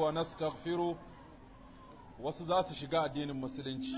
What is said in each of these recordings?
ونستغفره wasu za su shiga addinin musulunci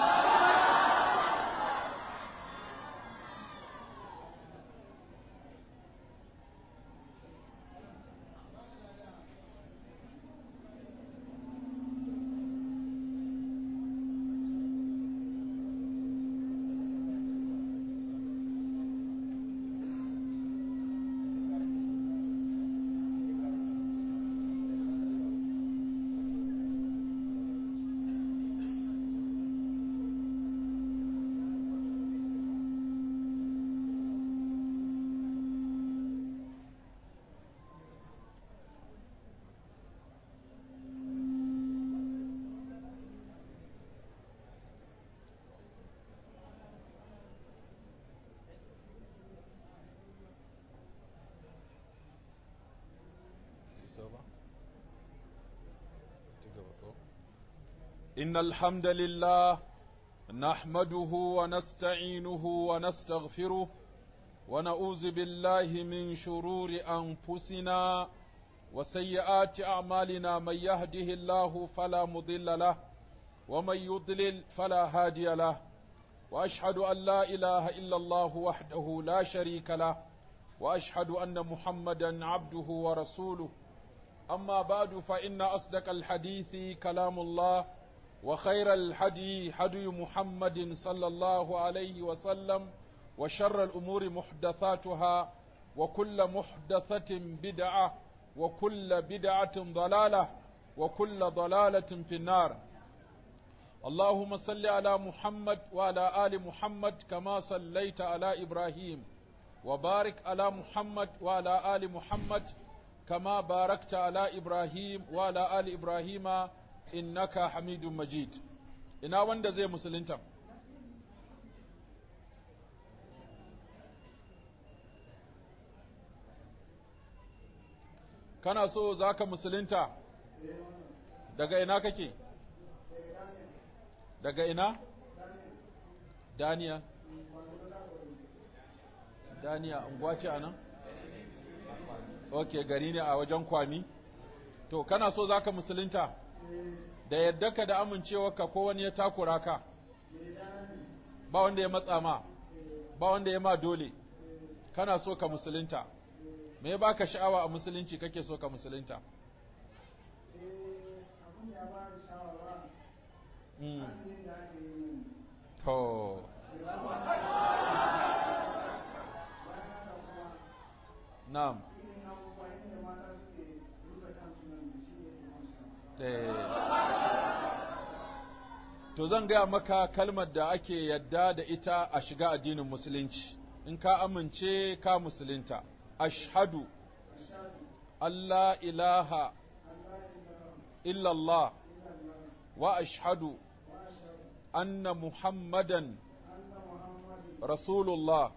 إن الحمد لله نحمده ونستعينه ونستغفره ونعوذ بالله من شرور أنفسنا وسيئات أعمالنا من يهده الله فلا مضل له ومن يضلل فلا هادي له وأشهد أن لا إله إلا الله وحده لا شريك له وأشهد أن محمدا عبده ورسوله أما بعد فإن أصدق الحديث كلام الله وخير الحدي حدي محمد صلى الله عليه وسلم وشر الأمور محدثاتها وكل محدثة بدعة وكل بدعة ضلالة وكل ضلالة في النار اللهم صل على محمد وعلى آل محمد كما صليت على إبراهيم وبارك على محمد وعلى آل محمد كما باركت على إبراهيم وعلى آل إبراهيم innaka hamidun majid ina wanda zai musulunta kana so za ka musulunta daga ina kake daga ina daniya daniya unguwa ce a nan ok gari ne a wajen kwami to kana so za ka musulunta da yadda ka da amincewarka ko wani ya takura ka ba wanda ya matsa ma ba wanda ya ma dole kana so ka musulunta me ya baka sha'awa a musulunci kake so ka musulunta to na'am To zan gaya maka kalmar da ake yadda da ita a shiga addinin musulunci, in ka amince ka musulunta, ashhadu Allah ilaha illallah wa ashhadu anna Muhammadan Rasulullah.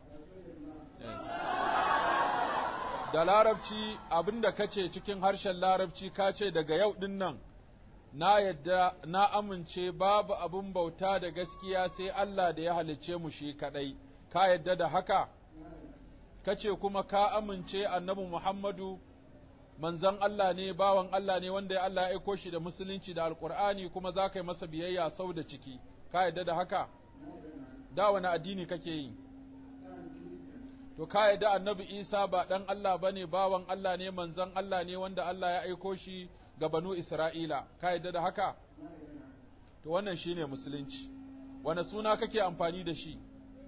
Da larabci abinda kace cikin harshen larabci ka ce daga yau ɗin nan. na yadda na amince babu abin bauta da gaskiya sai Allah da ya halicce mu shi kaɗai, ka yadda da haka? Kace kuma ka amince annabi Muhammadu manzon Allah ne, bawan Allah ne wanda Allah ya aiko shi da musulunci da alƙur'ani kuma za ka yi masa biyayya sau da ciki, ka yadda da haka? Da wani addini kake yi? To, ka yadda annabi Isa ba ɗan Allah ba ne, bawan Allah ne, manzon Allah ne wanda Allah ya aiko shi ga banu Isra'ila, ka yadda da haka? To, wannan shi ne musulunci, wane suna kake amfani da shi?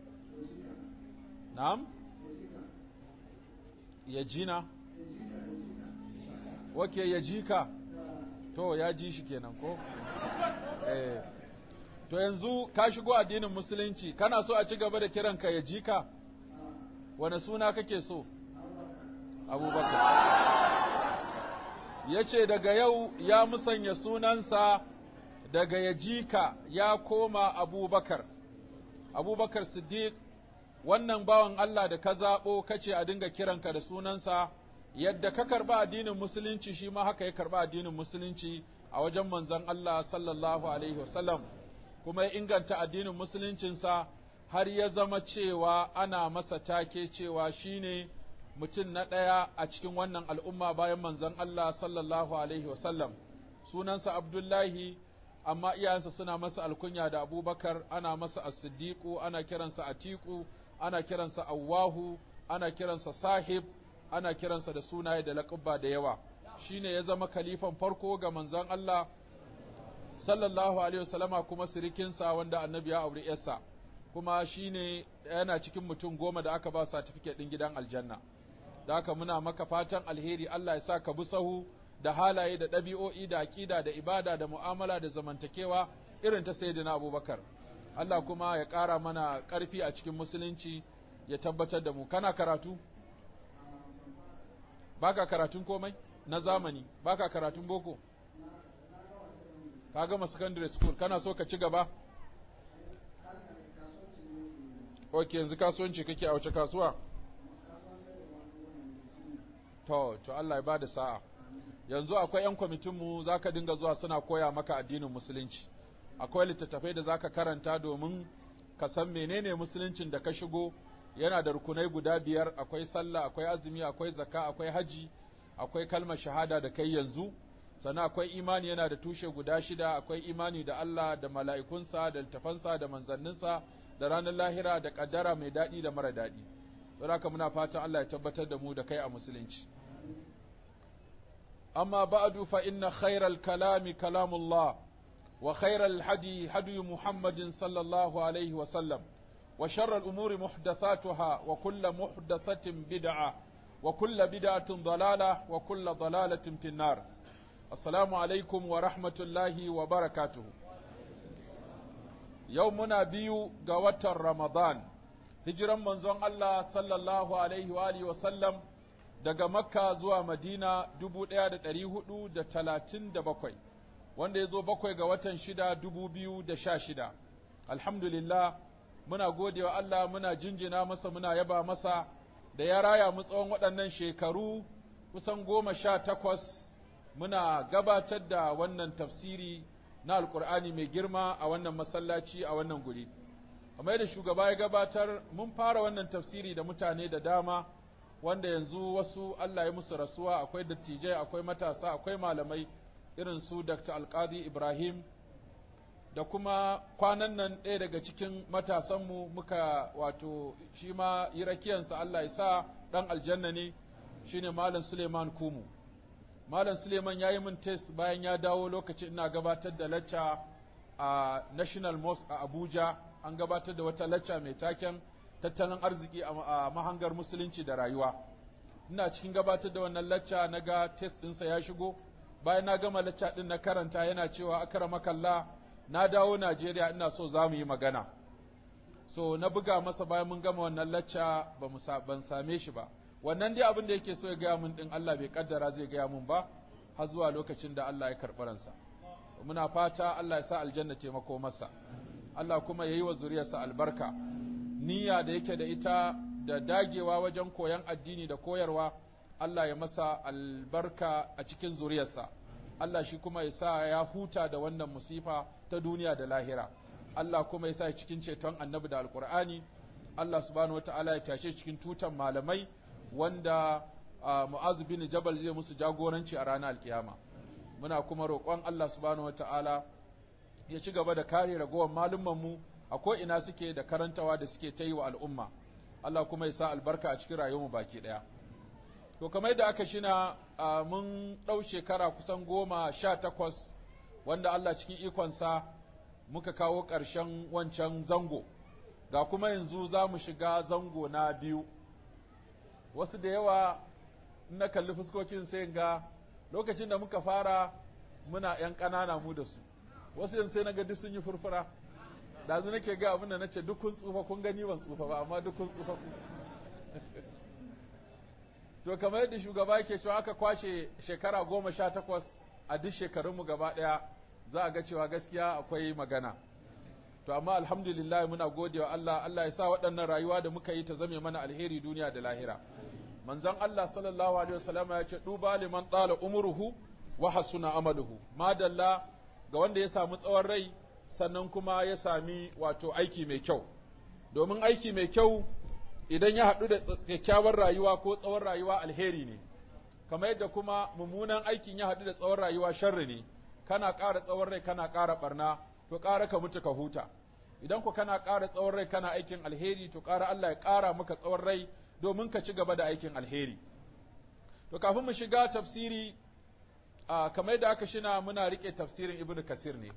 Na'am? Ya jina? Wake ya ji ka? To, ya ji shi kenan ko? Eh. To, yanzu ka shigo addinin musulunci, kana so a ci gaba da kiranka ya ji ka? Wane suna kake so? Abubakar. ya ce daga yau ya musanya sunansa daga yajika ya koma abubakar abubakar siddiq wannan bawan Allah da ka zaɓo kace a dinga kiranka da sunansa yadda ka karɓa addinin musulunci shi ma haka ya karɓa addinin musulunci a wajen manzon Allah sallallahu alaihi wasallam kuma ya inganta addinin musuluncinsa har ya zama cewa ana masa take cewa shine mutum na ɗaya a cikin wannan al'umma bayan manzon Allah sallallahu alaihi wasallam sunansa Abdullahi amma iyayensa suna masa alkunya da Abubakar ana masa as-siddiqu ana kiransa atiku ana kiransa awwahu ana kiransa sahib ana kiransa da sunaye da laƙabba da yawa shine ya zama kalifan farko ga manzon Allah sallallahu alaihi wasallama kuma sirikinsa wanda annabi ya aure yarsa kuma shine yana cikin mutum goma da aka ba certificate din gidan aljanna da haka muna maka fatan alheri Allah ya sa ka bi sahu da halaye da ɗabi'o'i da aƙida da ibada da mu'amala da zamantakewa irin ta sayyidina Abubakar Allah kuma ya ƙara mana ƙarfi a cikin musulunci ya tabbatar da mu kana karatu baka karatun komai na zamani baka karatun boko ka gama secondary school kana so ka ci gaba ok yanzu kasuwanci kake a wace kasuwa to to Allah ya bada sa'a yanzu akwai yan kwamitinmu za ka dinga zuwa suna koya maka addinin musulunci akwai littattafai da za ka karanta domin ka san menene musuluncin da ka shigo yana da rukunai guda biyar akwai sallah akwai azumi akwai zakka akwai haji akwai kalmar shahada da kai yanzu sannan akwai imani yana da tushe guda shida akwai imani da Allah da mala'ikunsa da littafansa da manzanninsa da ranar lahira da kaddara mai daɗi da mara daɗi don haka muna fatan Allah ya tabbatar da mu da kai a musulunci amma ba'du fa inna khairal kalami kalamullah wa khairal hadi hadi muhammadin sallallahu alaihi wa sallam wa sharral umuri muhdathatuha wa kullu muhdathatin bid'ah wa kullu bid'atin dalalah wa kullu dalalatin finnar assalamu alaikum wa rahmatullahi wa barakatuhu yau muna biyu ga watan ramadan hijiran manzon Allah sallallahu alaihi wa alihi wa sallam daga makka zuwa madina dubu ɗaya da ɗari hudu da talatin da bakwai wanda ya zo bakwai ga watan shida dubu biyu da sha shida alhamdulillah muna gode wa Allah muna jinjina masa muna yaba masa da ya raya mu tsawon waɗannan shekaru kusan goma sha takwas muna gabatar da wannan tafsiri na alkur'ani mai girma a wannan masallaci a wannan guri kamar da shugaba ya gabatar mun fara wannan tafsiri da mutane da dama wanda yanzu wasu Allah ya musu rasuwa akwai dattijai akwai matasa akwai malamai irin su Dr. Alqadi Ibrahim da kuma kwanan nan ɗaya daga cikin matasanmu muka wato shi ma yi rakiyansa Allah ya sa ɗan aljanna ne shine Malam Suleiman Kumu Malam Suleiman ya yi min test bayan ya dawo lokacin ina gabatar da lacca a National Mosque a Abuja an gabatar da wata lacca mai taken tattalin arziki a mahangar musulunci da rayuwa ina cikin gabatar da wannan lacca na ga test ɗinsa ya shigo bayan na gama lacca ɗin na karanta yana cewa akara makalla na dawo Najeriya ina so za mu yi magana so na buga masa bayan mun gama wannan lacca ba mu ban same shi ba wannan dai abin da yake so ya gaya mun ɗin Allah bai kaddara zai gaya mun ba har zuwa lokacin da Allah ya karɓi ransa muna fata Allah ya sa aljanna taimako masa Allah kuma ya yi wa zuriyarsa albarka niyya da yake da ita da dagewa wajen koyon addini da koyarwa Allah ya masa albarka a cikin zuriyarsa Allah shi kuma ya sa ya huta da wannan musifa ta duniya da lahira Allah kuma ya sa cikin ceton annabi da alkur'ani Allah subhanahu wataala ya tashe cikin tutan malamai wanda Mu'az bin Jabal zai musu jagoranci a ranar alkiyama muna kuma roƙon Allah subhanahu wataala ya ci gaba da kare ragowar malumanmu a ko'ina suke da karantawa da suke ta yi wa al'umma, Allah kuma ya sa albarka a cikin rayuwarmu baki ɗaya. To, kamar da aka shina mun ɗau shekara kusan goma sha takwas wanda Allah cikin ikonsa muka kawo ƙarshen wancan zango, ga kuma yanzu za mu shiga zango na biyu. Wasu da yawa na kalli fuskokin sai ga lokacin da muka fara muna ‘yan ƙanana mu da su, wasu yanzu sai na ga duk sun yi furfura. dazu nake ga abin da nace duk kun tsufa kun gani ban tsufa ba amma duk kun tsufa ku to kamar yadda shugaba yake cewa aka kwashe shekara goma sha takwas a duk shekarunmu gaba ɗaya za a ga cewa gaskiya akwai magana to amma alhamdulillah muna gode wa Allah Allah ya sa waɗannan rayuwa da muka yi ta zame mana alheri duniya da lahira manzon Allah sallallahu alaihi wasallam ya ce duba liman ɗala umruhu wa hasuna amaluhu madalla ga wanda ya samu tsawon rai sannan kuma ya sami wato aiki mai kyau domin aiki mai kyau idan ya haɗu da kyakkyawar rayuwa ko tsawon rayuwa alheri ne kamar yadda kuma mummunan aikin ya haɗu da tsawon rayuwa sharri ne kana ƙara tsawon rai kana ƙara barna to ƙara ka mutu ka huta idan ku kana ƙara tsawon rai kana aikin alheri to ƙara Allah ya ƙara maka tsawon rai domin ka ci gaba da aikin alheri to kafin mu shiga tafsiri a kamar da aka shina muna rike tafsirin ibnu kasir ne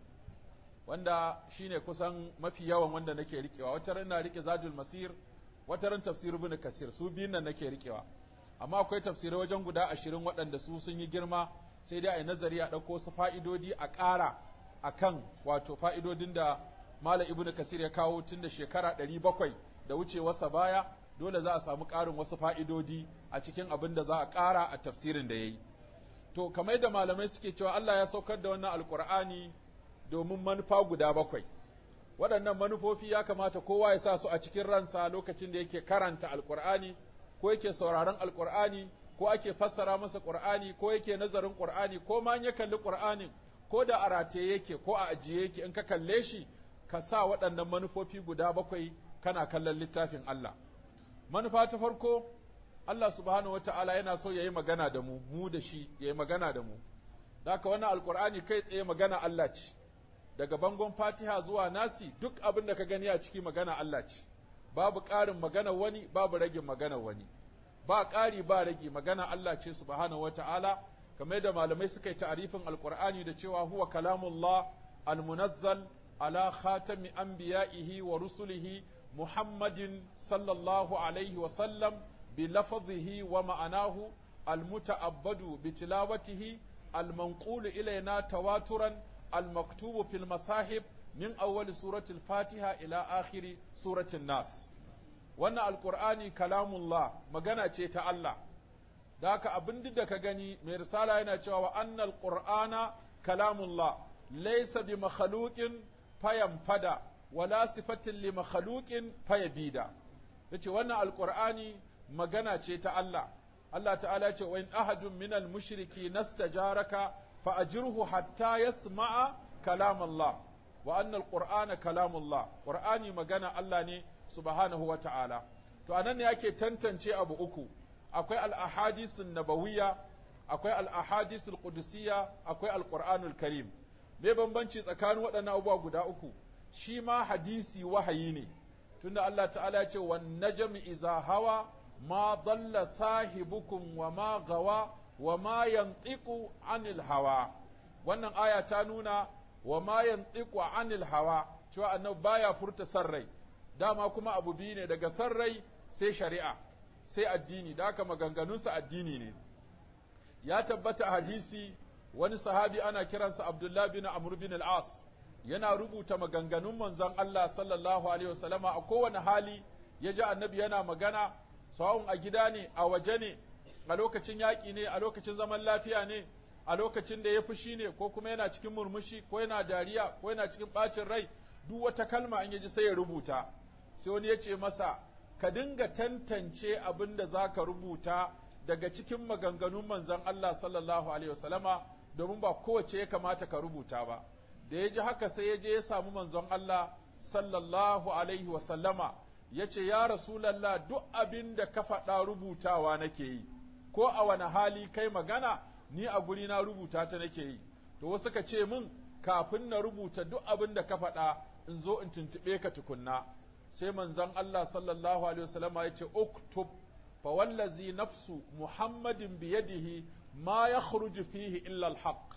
wanda shine kusan mafi yawan wanda nake rikewa wata ran ina rike zadul masir wata ran tafsir ibnu kasir su biyun nan nake rikewa amma akwai tafsirai wajen guda ashirin waɗanda su sun yi girma sai dai a yi nazari a ɗauko su fa'idodi a ƙara a kan wato fa'idodin da Malam Ibn Kasir ya kawo tun da shekara ɗari bakwai da wucewarsa baya, dole za a samu ƙarin wasu fa'idodi a cikin abin da za a ƙara a tafsirin da ya yi. To, kamar da malamai suke cewa Allah ya saukar da wannan Alƙur'ani domin manufa guda bakwai. Waɗannan manufofi ya kamata kowa ya sa su a cikin ransa lokacin da yake karanta Alƙur'ani, ko yake sauraron Alƙur'ani, ko ake fassara masa Ƙur'ani, ko yake nazarin Ƙur'ani, ko ma ya kalli Ƙur'anin, ko da a rataye yake ko a ajiye yake in ka kalle shi ka sa waɗannan manufofi guda bakwai kana kallon littafin Allah. Manufa ta farko, Allah subhanahu wa ta'ala yana so ya yi magana da mu, mu da shi ya yi magana da mu. Daka wannan Alƙur'ani kai tsaye magana Allah ce, daga bangon Fatiha zuwa Nasi duk abin da ka gani a ciki magana Allah ce, babu ƙarin magana wani, babu ragin magana wani. Ba ƙari ba rage magana Allah ce subhanahu wa ta'ala, kamar yadda malamai suka yi ta'arifin Alƙur'ani da cewa huwa kalamullah al-munazzal على خاتم أنبيائه ورسله محمد صلى الله عليه وسلم بلفظه ومعناه المتعبد بتلاوته المنقول إلينا تواترا المكتوب في المصاحب من أول سورة الفاتحة إلى آخر سورة الناس wannan alkur'ani kalamullah magana ce ta Allah da haka abin da ka gani mai risala yana cewa wa annal qur'ana kalamullah laysa bi makhluqin fayan fada wala sifatin li makhluqin fayabida yace wannan alqur'ani magana ce ta Allah Allah ta'ala ce wa in ahadun minal mushriki nastajaraka fa ajirhu hatta yasma'a kalam Allah wa anna alqur'ana kalamullah qur'ani magana Allah ne subhanahu wa ta'ala to anan ne ake tantance abu uku akwai al-ahadisun nabawiyya akwai al-ahadisul qudusiyya akwai al-qur'anul karim me bambanci tsakanin waɗannan abubuwa guda uku shi ma hadisi wahayi ne tunda Allah ta'ala ya ce wan najmi iza hawa ma dalla sahibukum wa ma gawa wa ma yantiqu anil hawa wannan aya ta nuna wa ma yantiqu anil hawa cewa annabi baya furta sarrai dama kuma abu biyu ne daga sarrai sai shari'a sai addini da haka maganganunsa addini ne ya tabbata hadisi wani sahabi ana kiransa Abdullah bin Amr bin al-As yana rubuta maganganun manzon Allah sallallahu alaihi wasallama a kowane hali ya ji annabi yana magana sawun a gida ne a waje ne a lokacin yaƙi ne a lokacin zaman lafiya ne a lokacin da ya fushi ne ko kuma yana cikin murmushi ko yana dariya ko yana cikin ɓacin rai duk wata kalma an yaji sai ya rubuta sai wani ya ce masa ka dinga tantance abin da za ka rubuta daga cikin maganganun manzon Allah sallallahu alaihi wasallama domin ba kowace ya kamata ka rubuta ba da ya ji haka sai ya je ya samu manzon Allah sallallahu alaihi wasallama ya ce ya rasulallah duk abin da ka faɗa rubutawa nake yi ko a wani hali kai magana ni a guri na rubuta ta nake yi to wasu ka ce min kafin na rubuta duk abin da ka faɗa in zo in tuntuɓe ka tukunna sai manzon Allah sallallahu alaihi wasallama ya ce uktub fa wallazi nafsu muhammadin biyadihi ma ya fihi illa alhaq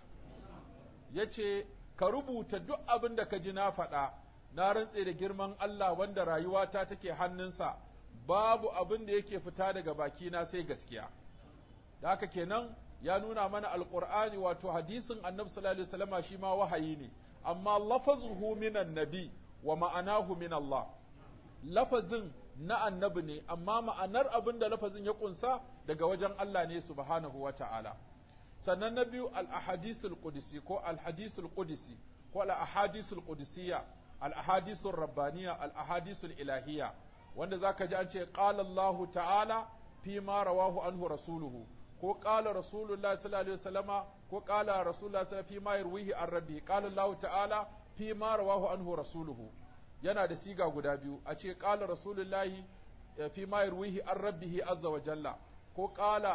ya ce ka rubuta duk abin da ka ji na faɗa na rantse da girman Allah wanda rayuwata take hannunsa babu abin da yake fita daga bakina sai gaskiya da haka kenan ya nuna mana alqur'ani wato hadisin annabi sallallahu alaihi wasallama shi ma wahayi ne amma lafazuhu minan nabi wa ma'anahu min Allah lafazin na annabi ne amma ma'anar abin da lafazin ya kunsa daga wajen Allah ne subhanahu wa ta'ala sannan na biyu al-ahadisul qudsi ko al-hadisul qudsi ko al-ahadisul qudsiyya al-ahadisul rabbaniya al-ahadisul ilahiyya wanda zaka ji an ce qala Allah ta'ala fi ma rawahu anhu rasuluhu ko qala rasulullahi sallallahu alaihi wasallama ko qala rasulullahi sallallahu fi ma yarwihi an rabbi qala Allah ta'ala fi ma rawahu anhu rasuluhu yana da siga guda biyu a ce qala rasulullahi fi ma yarwihi an rabbihi azza wa jalla ko qala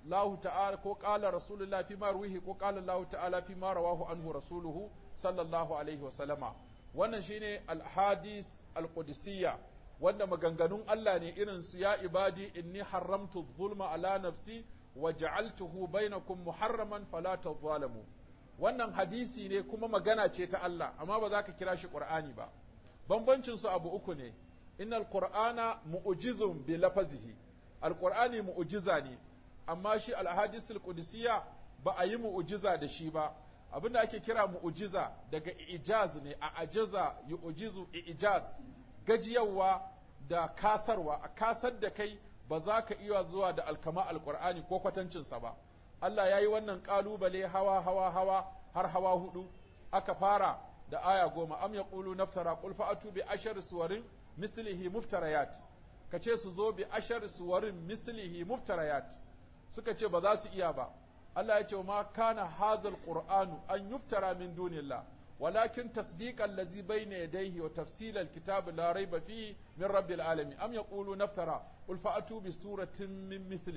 Allah ta'ala ko qala rasulullah fi ma ruhi ko qala Allah ta'ala fi ma rawahu anhu rasuluhu sallallahu alaihi wa sallama wannan shine al-hadis al-qudusiyya wanda maganganun Allah ne irin su ya ibadi inni haramtu zulma ala nafsi wa ja'altuhu bainakum muharraman fala tadhalamu wannan hadisi ne kuma magana ce ta Allah amma ba za ka kira shi Qur'ani ba bambancin su abu uku ne innal qur'ana mu'jizun bi lafazihi alqur'ani mu'jiza ne amma shi al-ahadisul qudusiyya ba a yi mu'jiza da shi ba abinda ake kira mu'jiza daga ijaz ne a ajaza yu'jizu ijaz gajiyawa da kasarwa a kasar da kai ba za ka iya zuwa da alkama alqur'ani ko kwatancinsa ba Allah ya yi wannan ƙalubale hawa hawa hawa har hawa hudu aka fara da aya goma am yaqulu naftara qul fa'atu bi ashar suwarin mislihi muftarayat kace su zo bi ashar suwarin mislihi muftarayat suka ce ba za su iya ba Allah ya ce ma kana hazal qur'anu an yuftara min dunillah ولكن تصديق الذي بين يديه وتفصيل الكتاب لا ريب فيه من رب العالمين أم يقولون نفترى قل فأتوا بسورة من مثله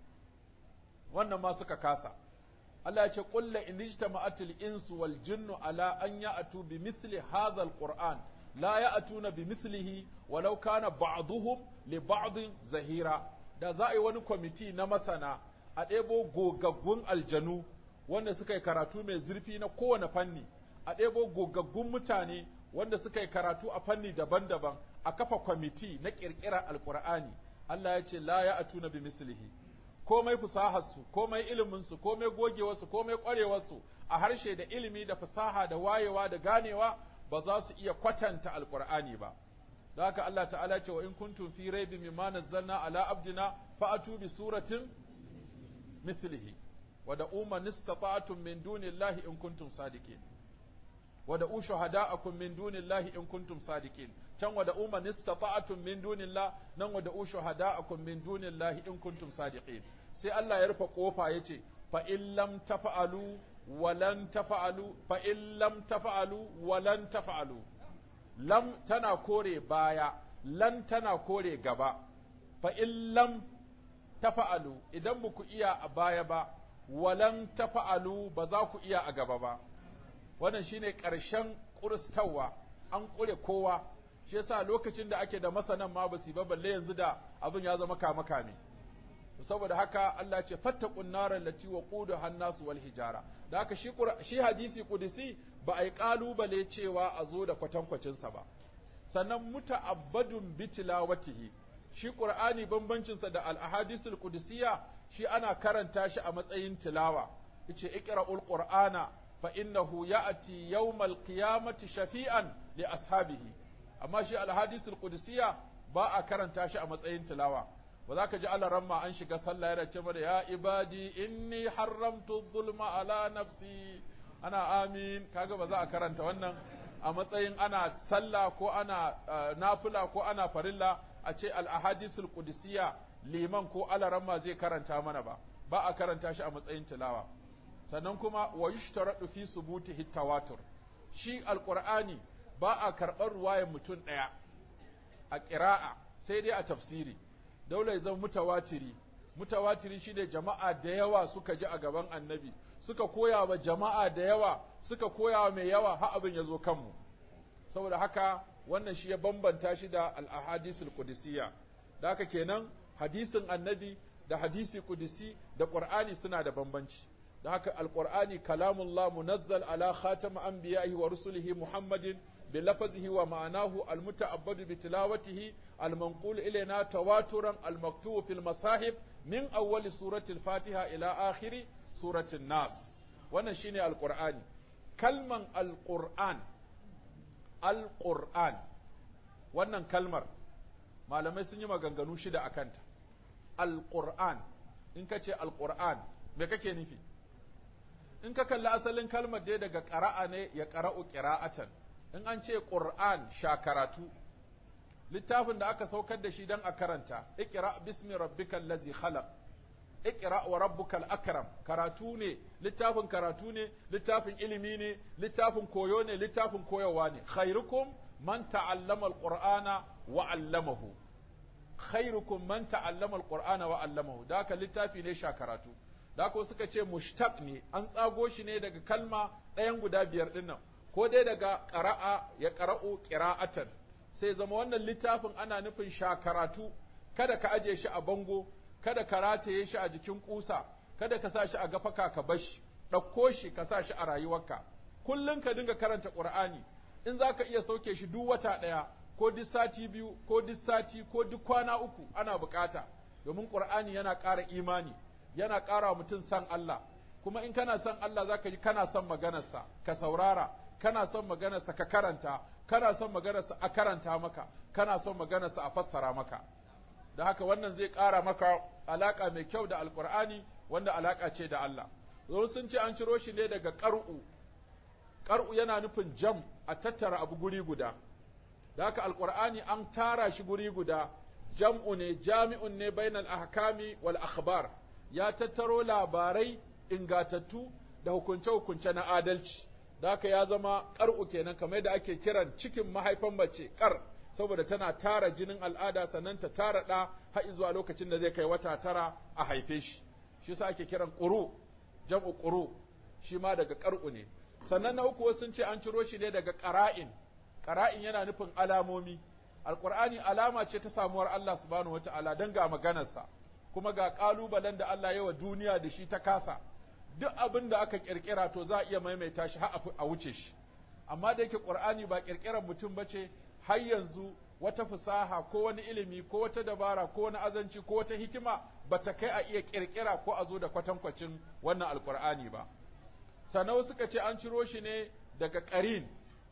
wannan ma suka kasa Allah ya ce qul in ijtama'atil insu wal jinnu ala an ya'tu bi mithli hadha al qur'an la ya'tuna bi mithlihi walau kana ba'dhum li ba'din zahira da za a yi wani kwamiti na masana a ɗebo gogaggun aljanu wanda suka yi karatu mai zurfi na kowane fanni a ɗebo gogaggun mutane wanda suka yi karatu a fanni daban-daban a kafa kwamiti na ƙirƙirar alƙur'ani Allah ya ce la ya'tuna bi mislihi komai fasaharsu, komai iliminsu, komai gogewarsu, komai ƙwarewarsu a harshe da ilimi da fasaha da wayewa da ganewa ba za su iya kwatanta alƙur'ani ba. Da haka Allah ta'ala ce wa in kuntum fi raibin mimma nazzalna ala abdina fa'atu bi suratin mithlihi wa da umma nistata'tum min dunillahi in kuntum sadiqin wa da shuhada'akum min dunillahi in kuntum sadiqin can wa da umma nistata'tum min dunillah nan wa da shuhada'akum min dunillahi in kuntum sadiqin sai Allah ya rufe kofa yace fa in lam tafa'alu wa lan tafa'alu fa in lam tafa'alu wa lan tafa'alu lam tana kore baya lan tana kore gaba fa in lam tafa'alu idan ba ku iya a baya ba walan tafa'alu ba za ku iya a gaba ba wannan shine ƙarshen ƙuristawa an ƙure kowa shi yasa lokacin da ake da masanan ma ba su ba balle yanzu da abin ya zama kama kame saboda haka Allah ce fattaqun naral lati waqudu hannasu wal hijara da haka shi shi hadisi kudusi ba ai kalubale cewa a zo da kwatankwacin sa ba sannan muta'abbadun bitilawatihi shi qur'ani bambancin sa da al ahadisul qudusiyya shi ana karanta shi a matsayin tilawa yace iqra'ul qur'ana fa innahu ya'ti yawmal qiyamati shafi'an li ashabihi amma shi al hadisul qudusiyya ba a karanta shi a matsayin tilawa ba za ka ji Allah ramma an shiga sallah yana ce mana ya ibadi inni haramtu zulma ala nafsi ana amin kaga ba za a karanta wannan a matsayin ana sallah ko ana nafila ko ana farilla a ce al ahadisul qudusiyya liman ko alaramma zai karanta mana ba ba a karanta shi a matsayin tilawa sannan kuma wa yushtaradu fi subutihi tawatur shi alqur'ani ba a karɓar ruwayar mutum ɗaya a ƙira'a sai dai a tafsiri daula ya zama mutawatiri mutawatiri shine jama'a da yawa suka ji a gaban annabi suka koya wa jama'a da yawa suka koya wa mai yawa har abin ya zo kanmu saboda haka wannan shi ya bambanta shi da al-ahadisul qudusiyya da haka kenan hadisin annabi da hadisi kudusi da qur'ani suna da bambanci da haka alqur'ani kalamullah munazzal ala khatam anbiya'ihi wa rusulihi muhammadin bi lafzihi wa ma'anahu almuta'abbadu bi tilawatihi almanqul ilayna tawaturan almaktub fil masahib min awwali surati al-fatiha ila akhiri surati nas wannan shine alqur'ani kalman alqur'an alqur'an wannan kalmar malamai sun yi maganganu shida a kanta alƙur'an in ka ce alƙur'an me kake nufi in ka kalli asalin kalmar dai daga ƙara'a ne ya ƙara'u ƙira'atan in an ce ƙur'an sha karatu littafin da aka saukar da shi don a karanta iqra bismi rabbikal ladzi khalaq iqra wa rabbukal akram karatu ne littafin karatu ne littafin ilimi ne littafin koyo ne littafin koyarwa ne khairukum man ta'allama alqur'ana wa 'allamahu khairukum man ta'allama alqur'ana wa 'allamahu da haka littafi ne sha karatu da haka suka ce mushtaq ne an tsago shi ne daga kalma ɗayan guda biyar ɗin nan ko dai daga qara'a ya qara'u qira'atan sai zama wannan littafin ana nufin sha karatu kada ka aje shi a bango kada ka rataye shi a jikin kusa kada ka sa shi a gafaka ka bashi ɗauko shi ka sa shi a rayuwarka kullum ka dinga karanta qur'ani in za ka iya sauke shi duk wata ɗaya ko duk sati biyu ko duk sati ko duk kwana uku ana bukata domin qur'ani yana ƙara imani yana ƙara wa mutum san Allah kuma in kana son Allah zaka ji kana son maganarsa ka saurara kana son maganarsa ka karanta kana son maganarsa a karanta maka kana son maganarsa a fassara maka da haka wannan zai ƙara maka alaka mai kyau da alqur'ani wanda alaka ce da Allah zo sun ce an ciro shi ne daga qar'u qar'u yana nufin jam a tattara abu guri guda da haka alqur'ani an tara shi guri guda jam'u ne jami'un ne bainal ahkami wal akhbar ya tattaro labarai ingatattu da hukunce-hukunce na adalci da haka ya zama ƙar'u kenan kamar da ake kiran cikin mahaifan mace ƙar saboda tana tara jinin al'ada sannan ta tara ɗa har zuwa lokacin da zai kai wata tara a haife shi shi yasa ake kiran ƙuru jam'u ƙuru shi ma daga ƙar'u ne sannan na uku sun ce an ciro shi ne daga ƙara'in ƙara'in yana nufin alamomi alƙur'ani alama ce ta samuwar Allah subhanahu wata'ala don ga maganarsa kuma ga ƙalubalen da Allah yawa duniya da shi ta kasa duk abin da aka ƙirƙira to za a iya maimaita shi har a wuce shi amma da yake ƙur'ani ba ƙirƙirar mutum ba ce har yanzu wata fasaha ko wani ilimi ko wata dabara ko wani azanci ko wata hikima ba ta kai a iya ƙirƙira ko a zo da kwatankwacin wannan alƙur'ani ba sannan suka ce an ciro shi ne daga ƙarin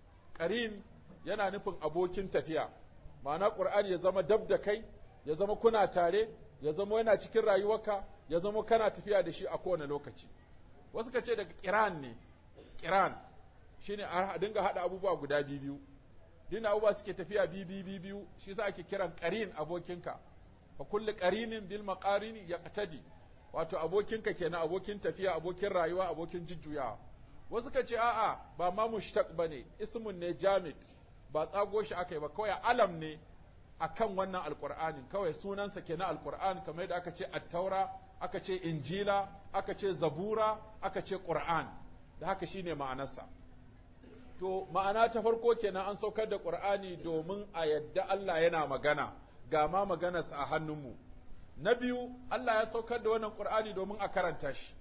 ƙarin yana nufin abokin tafiya ma'ana ƙur'ani ya zama dab da kai ya zama kuna tare ya zama yana cikin rayuwarka ya zama kana tafiya da shi a kowane lokaci wasu ka ce daga kiran ne kiran shine a dinga hada abubuwa guda biyu dina abubuwa suke tafiya biyu biyu shi yasa ake kiran qarin abokinka fa kullu qarinin bil maqarini yaqtadi wato abokinka kenan abokin tafiya abokin rayuwa abokin jujjuyawa wasu ka ce a'a ba ma mushtaq bane ismun ne jamid ba tsago shi akai ba kawai alam ne akan wannan alqur'anin kawai sunansa kenan alqur'an kamar yadda aka ce at-taura aka ce injila aka ce zabura aka ce qur'an da haka shine ma'anarsa to ma'ana ta farko kenan an saukar da qur'ani domin a yadda Allah yana magana ga ma maganarsa a hannunmu na biyu Allah ya saukar da wannan qur'ani domin a karanta shi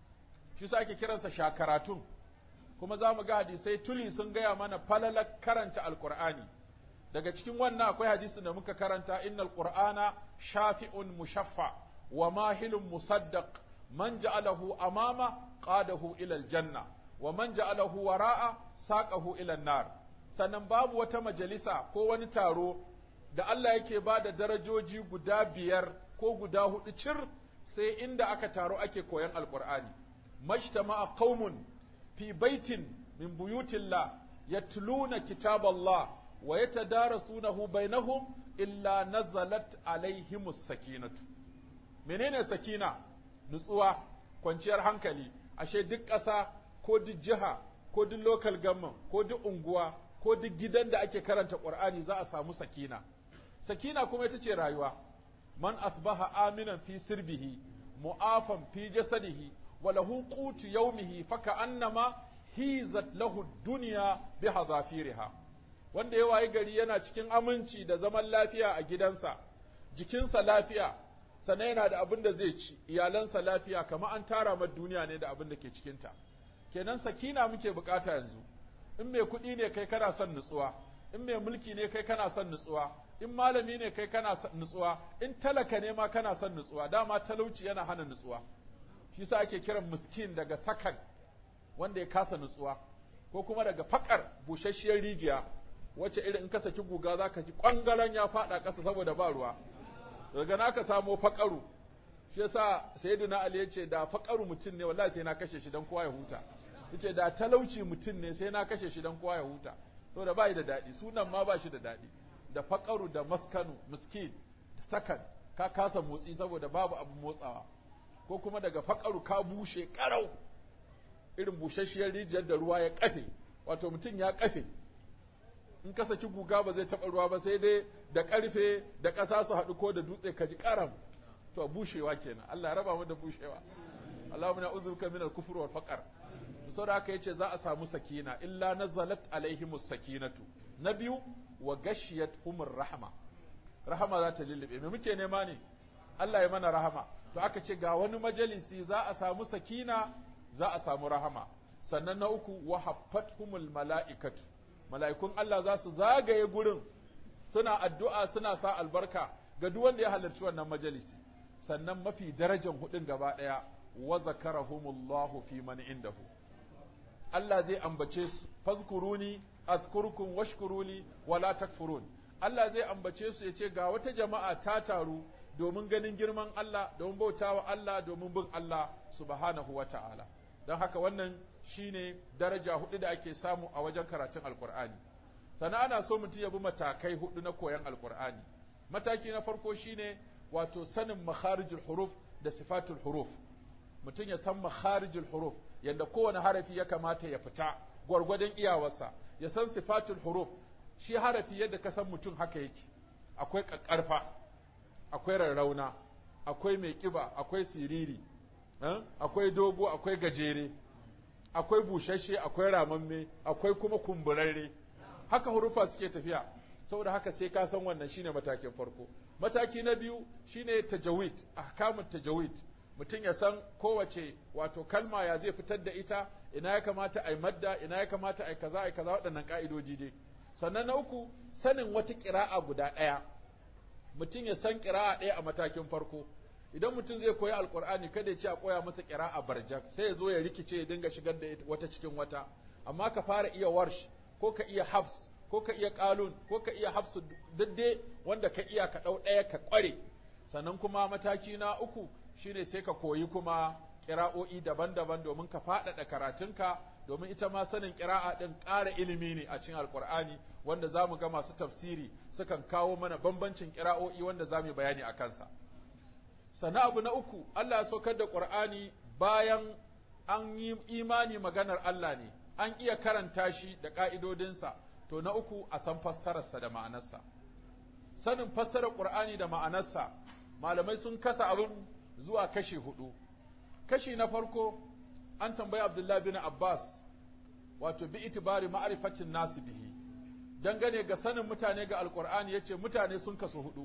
shi sa ake kiransa shakaratun kuma za mu ga hadisai tuli sun gaya mana falalar karanta alqur'ani daga cikin wannan akwai hadisin da muka karanta innal qur'ana shafi'un mushaffa wa mahilun musaddaq man ja'alahu amama qadahu ila aljanna wa man ja'alahu wara'a saqahu ila nar sannan babu wata majalisa ko wani taro da Allah yake ba da darajoji guda biyar ko guda hudu cir sai inda aka taro ake koyan alqur'ani majtama'a qaumun fi baitin min buyutillah yatluna kitaballah wa yatadarasunahu bainahum illa nazalat alaihimus sakinatu menene sakina nutsuwa kwanciyar hankali ashe duk ƙasa ko duk jiha ko duk local government ko duk unguwa ko duk gidan da ake karanta qur'ani za a samu sakina sakina kuma ita ce rayuwa man asbaha aminan fi sirbihi mu'afan fi jasadihi wa lahu qutu yawmihi faka annama hizat lahu dunya bi hadafiriha wanda ya wayi gari yana cikin aminci da zaman lafiya a gidansa jikinsa lafiya sannan yana da abin da zai ci iyalansa lafiya kamar an tara ma duniya ne da abin da ke cikinta kenan sakina muke bukata yanzu in mai kuɗi ne kai kana son nutsuwa in mai mulki ne kai kana son nutsuwa in malami ne kai kana son nutsuwa in talaka ne ma kana son nutsuwa dama talauci yana hana nutsuwa shi sa ake kiran miskin daga sakan wanda ya kasa nutsuwa ko kuma daga fakar busasshiyar rijiya wacce irin in ka saki guga zaka ji kwangaren ya fada ƙasa saboda ba ruwa daga naka samo fakaru shi yasa sayyidina ali yace da fakaru mutum ne wallahi sai na kashe shi dan kowa ya huta yace da talauci mutum ne sai na kashe shi dan kowa ya huta saboda bai da dadi sunan ma ba shi da dadi da fakaru da maskanu miskin da sakan ka kasa motsi saboda babu abu motsawa ko kuma daga fakaru ka bushe karau irin bushasshiyar rijiyar da ruwa ya kafe wato mutum ya kafe in ka saki guga ba zai taɓa ruwa ba sai dai da ƙarfe da ƙasa su haɗu ko da dutse ka ji ƙaram to bushewa kenan Allah ya raba mu da bushewa Allahumma na'udzuka min al-kufr wal faqr saboda haka yace za a samu sakina illa nazalat alaihimus sakinatu na biyu wa gashiyat humur rahma rahama za ta lullube me muke nema ne Allah ya mana rahama to aka ce ga wani majalisi za a samu sakina za a samu rahama sannan na uku wa humul mala'ikatu mala'ikun Allah za su zagaye gurin suna addu'a suna sa albarka ga duk wanda ya halarci wannan majalisi sannan mafi darajar hudun gaba daya wa zakarahumullahu fi man indahu Allah zai ambace su fazkuruni azkurkum washkuruli wala takfurun Allah zai ambace su yace ga wata jama'a ta taru domin ganin girman Allah domin bautawa Allah domin bin Allah subhanahu wata'ala don haka wannan shine daraja hudu da ake samu a wajen karatun alkur'ani sannan ana so mutum ya bi matakai hudu na koyon alkur'ani mataki na farko shine wato sanin makharijul huruf da sifatul huruf mutum ya san makharijul huruf yadda kowane harafi ya kamata ya fita gwargwadon iyawarsa ya san sifatul huruf shi harafi yadda ka san mutum haka yake akwai ƙaƙƙarfa akwai rarrauna akwai mai ƙiba akwai siriri akwai dogo akwai gajere akwai bushashe akwai ramamme akwai kuma kumburarre haka hurufa suke tafiya saboda haka sai ka san wannan shine matakin farko mataki na biyu shine tajawid ahkamut tajawid mutum ya san kowace wato kalma ya zai fitar da ita ina ya kamata ai madda ina ya kamata ai kaza ai kaza waɗannan ka'idoji dai sannan na uku sanin wata ƙira'a guda ɗaya mutum ya san ƙira'a ɗaya a matakin farko idan mutum zai koyi alkur'ani kada ya ce a koya masa ƙira'a barjak sai ya zo ya rikice ya dinga shigar da wata cikin wata amma ka fara iya warsh ko ka iya hafs ko ka iya qalun ko ka iya hafsu dadde wanda ka iya ka ɗau ɗaya ka ƙware sannan kuma mataki na uku shine sai ka koyi kuma ƙira'o'i daban-daban domin ka faɗaɗa karatunka domin ita ma sanin ƙira'a ɗin ƙara ilimi ne a cikin alƙur'ani wanda za mu ga masu tafsiri sukan kawo mana bambancin ƙira'o'i wanda za mu yi bayani a kansa sannan abu na uku Allah ya saukar da ƙur'ani bayan an yi imani maganar Allah ne an iya karanta shi da ƙa'idodinsa to na uku a san fassararsa da ma'anarsa sanin fassarar ƙur'ani da ma'anarsa malamai sun kasa abin zuwa kashi hudu kashi na farko an tambayi Abdullah bin Abbas wato bi itibari ma'rifatin nasu bihi dangane ga sanin mutane ga alqur'ani yace mutane sun kasu hudu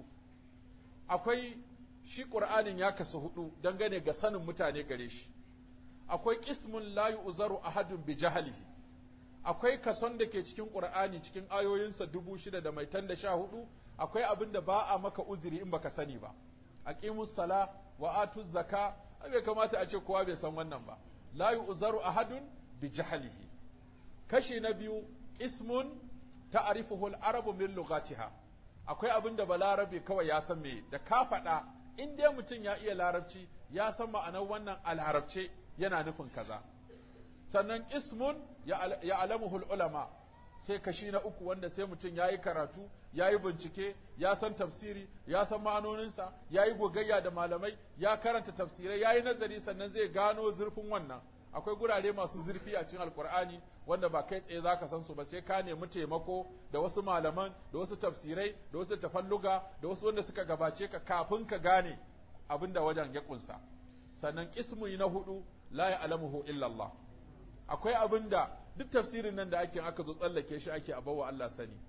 akwai shi qur'anin ya kasu hudu dangane ga sanin mutane gare shi akwai qismun la yu'zaru ahadun bi jahlihi akwai kason da ke cikin qur'ani cikin ayoyinsa dubu shida da mai tan da sha hudu akwai abin da ba a maka uzuri in baka sani ba aqimus sala wa atuz zaka bai kamata a ce kowa bai san wannan ba la yu'zaru ahadun bi jahlihi kashi na biyu ismun ta'rifuhu al-arabu min lughatiha akwai abin da balarabe kawai ya san me da ka faɗa in dai mutum ya iya larabci ya san ma'anar wannan a larabce yana nufin kaza sannan ismun ya alamuhul ulama sai kashi na uku wanda sai mutum ya yi karatu ya yi bincike ya san tafsiri ya san ma'anoninsa ya yi gogayya da malamai ya karanta tafsirai ya yi nazari sannan zai gano zurfin wannan akwai gurare masu zurfi a cikin alkur'ani wanda ba kai tsaye zaka san su ba sai ka nemi taimako da wasu malaman da wasu tafsirai da wasu tafalluga da wasu wanda suka gabace ka kafin ka gane abin da wajen ya kunsa sannan kismu na hudu la ya'lamuhu illa Allah akwai abin da duk tafsirin nan da ake aka zo tsallake shi ake abawa Allah sani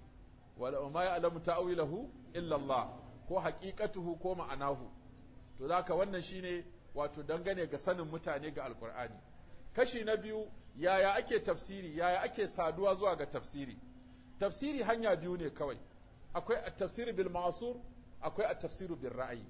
wala ma ya'lamu ta'wilahu illa Allah ko haqiqatuhu ko ma'anahu to zaka wannan shine wato dangane ga sanin mutane ga alkur'ani kashi na biyu yaya ake tafsiri yaya ake saduwa zuwa ga tafsiri tafsiri hanya biyu ne kawai akwai at-tafsir bil ma'sur akwai at-tafsir bil ra'yi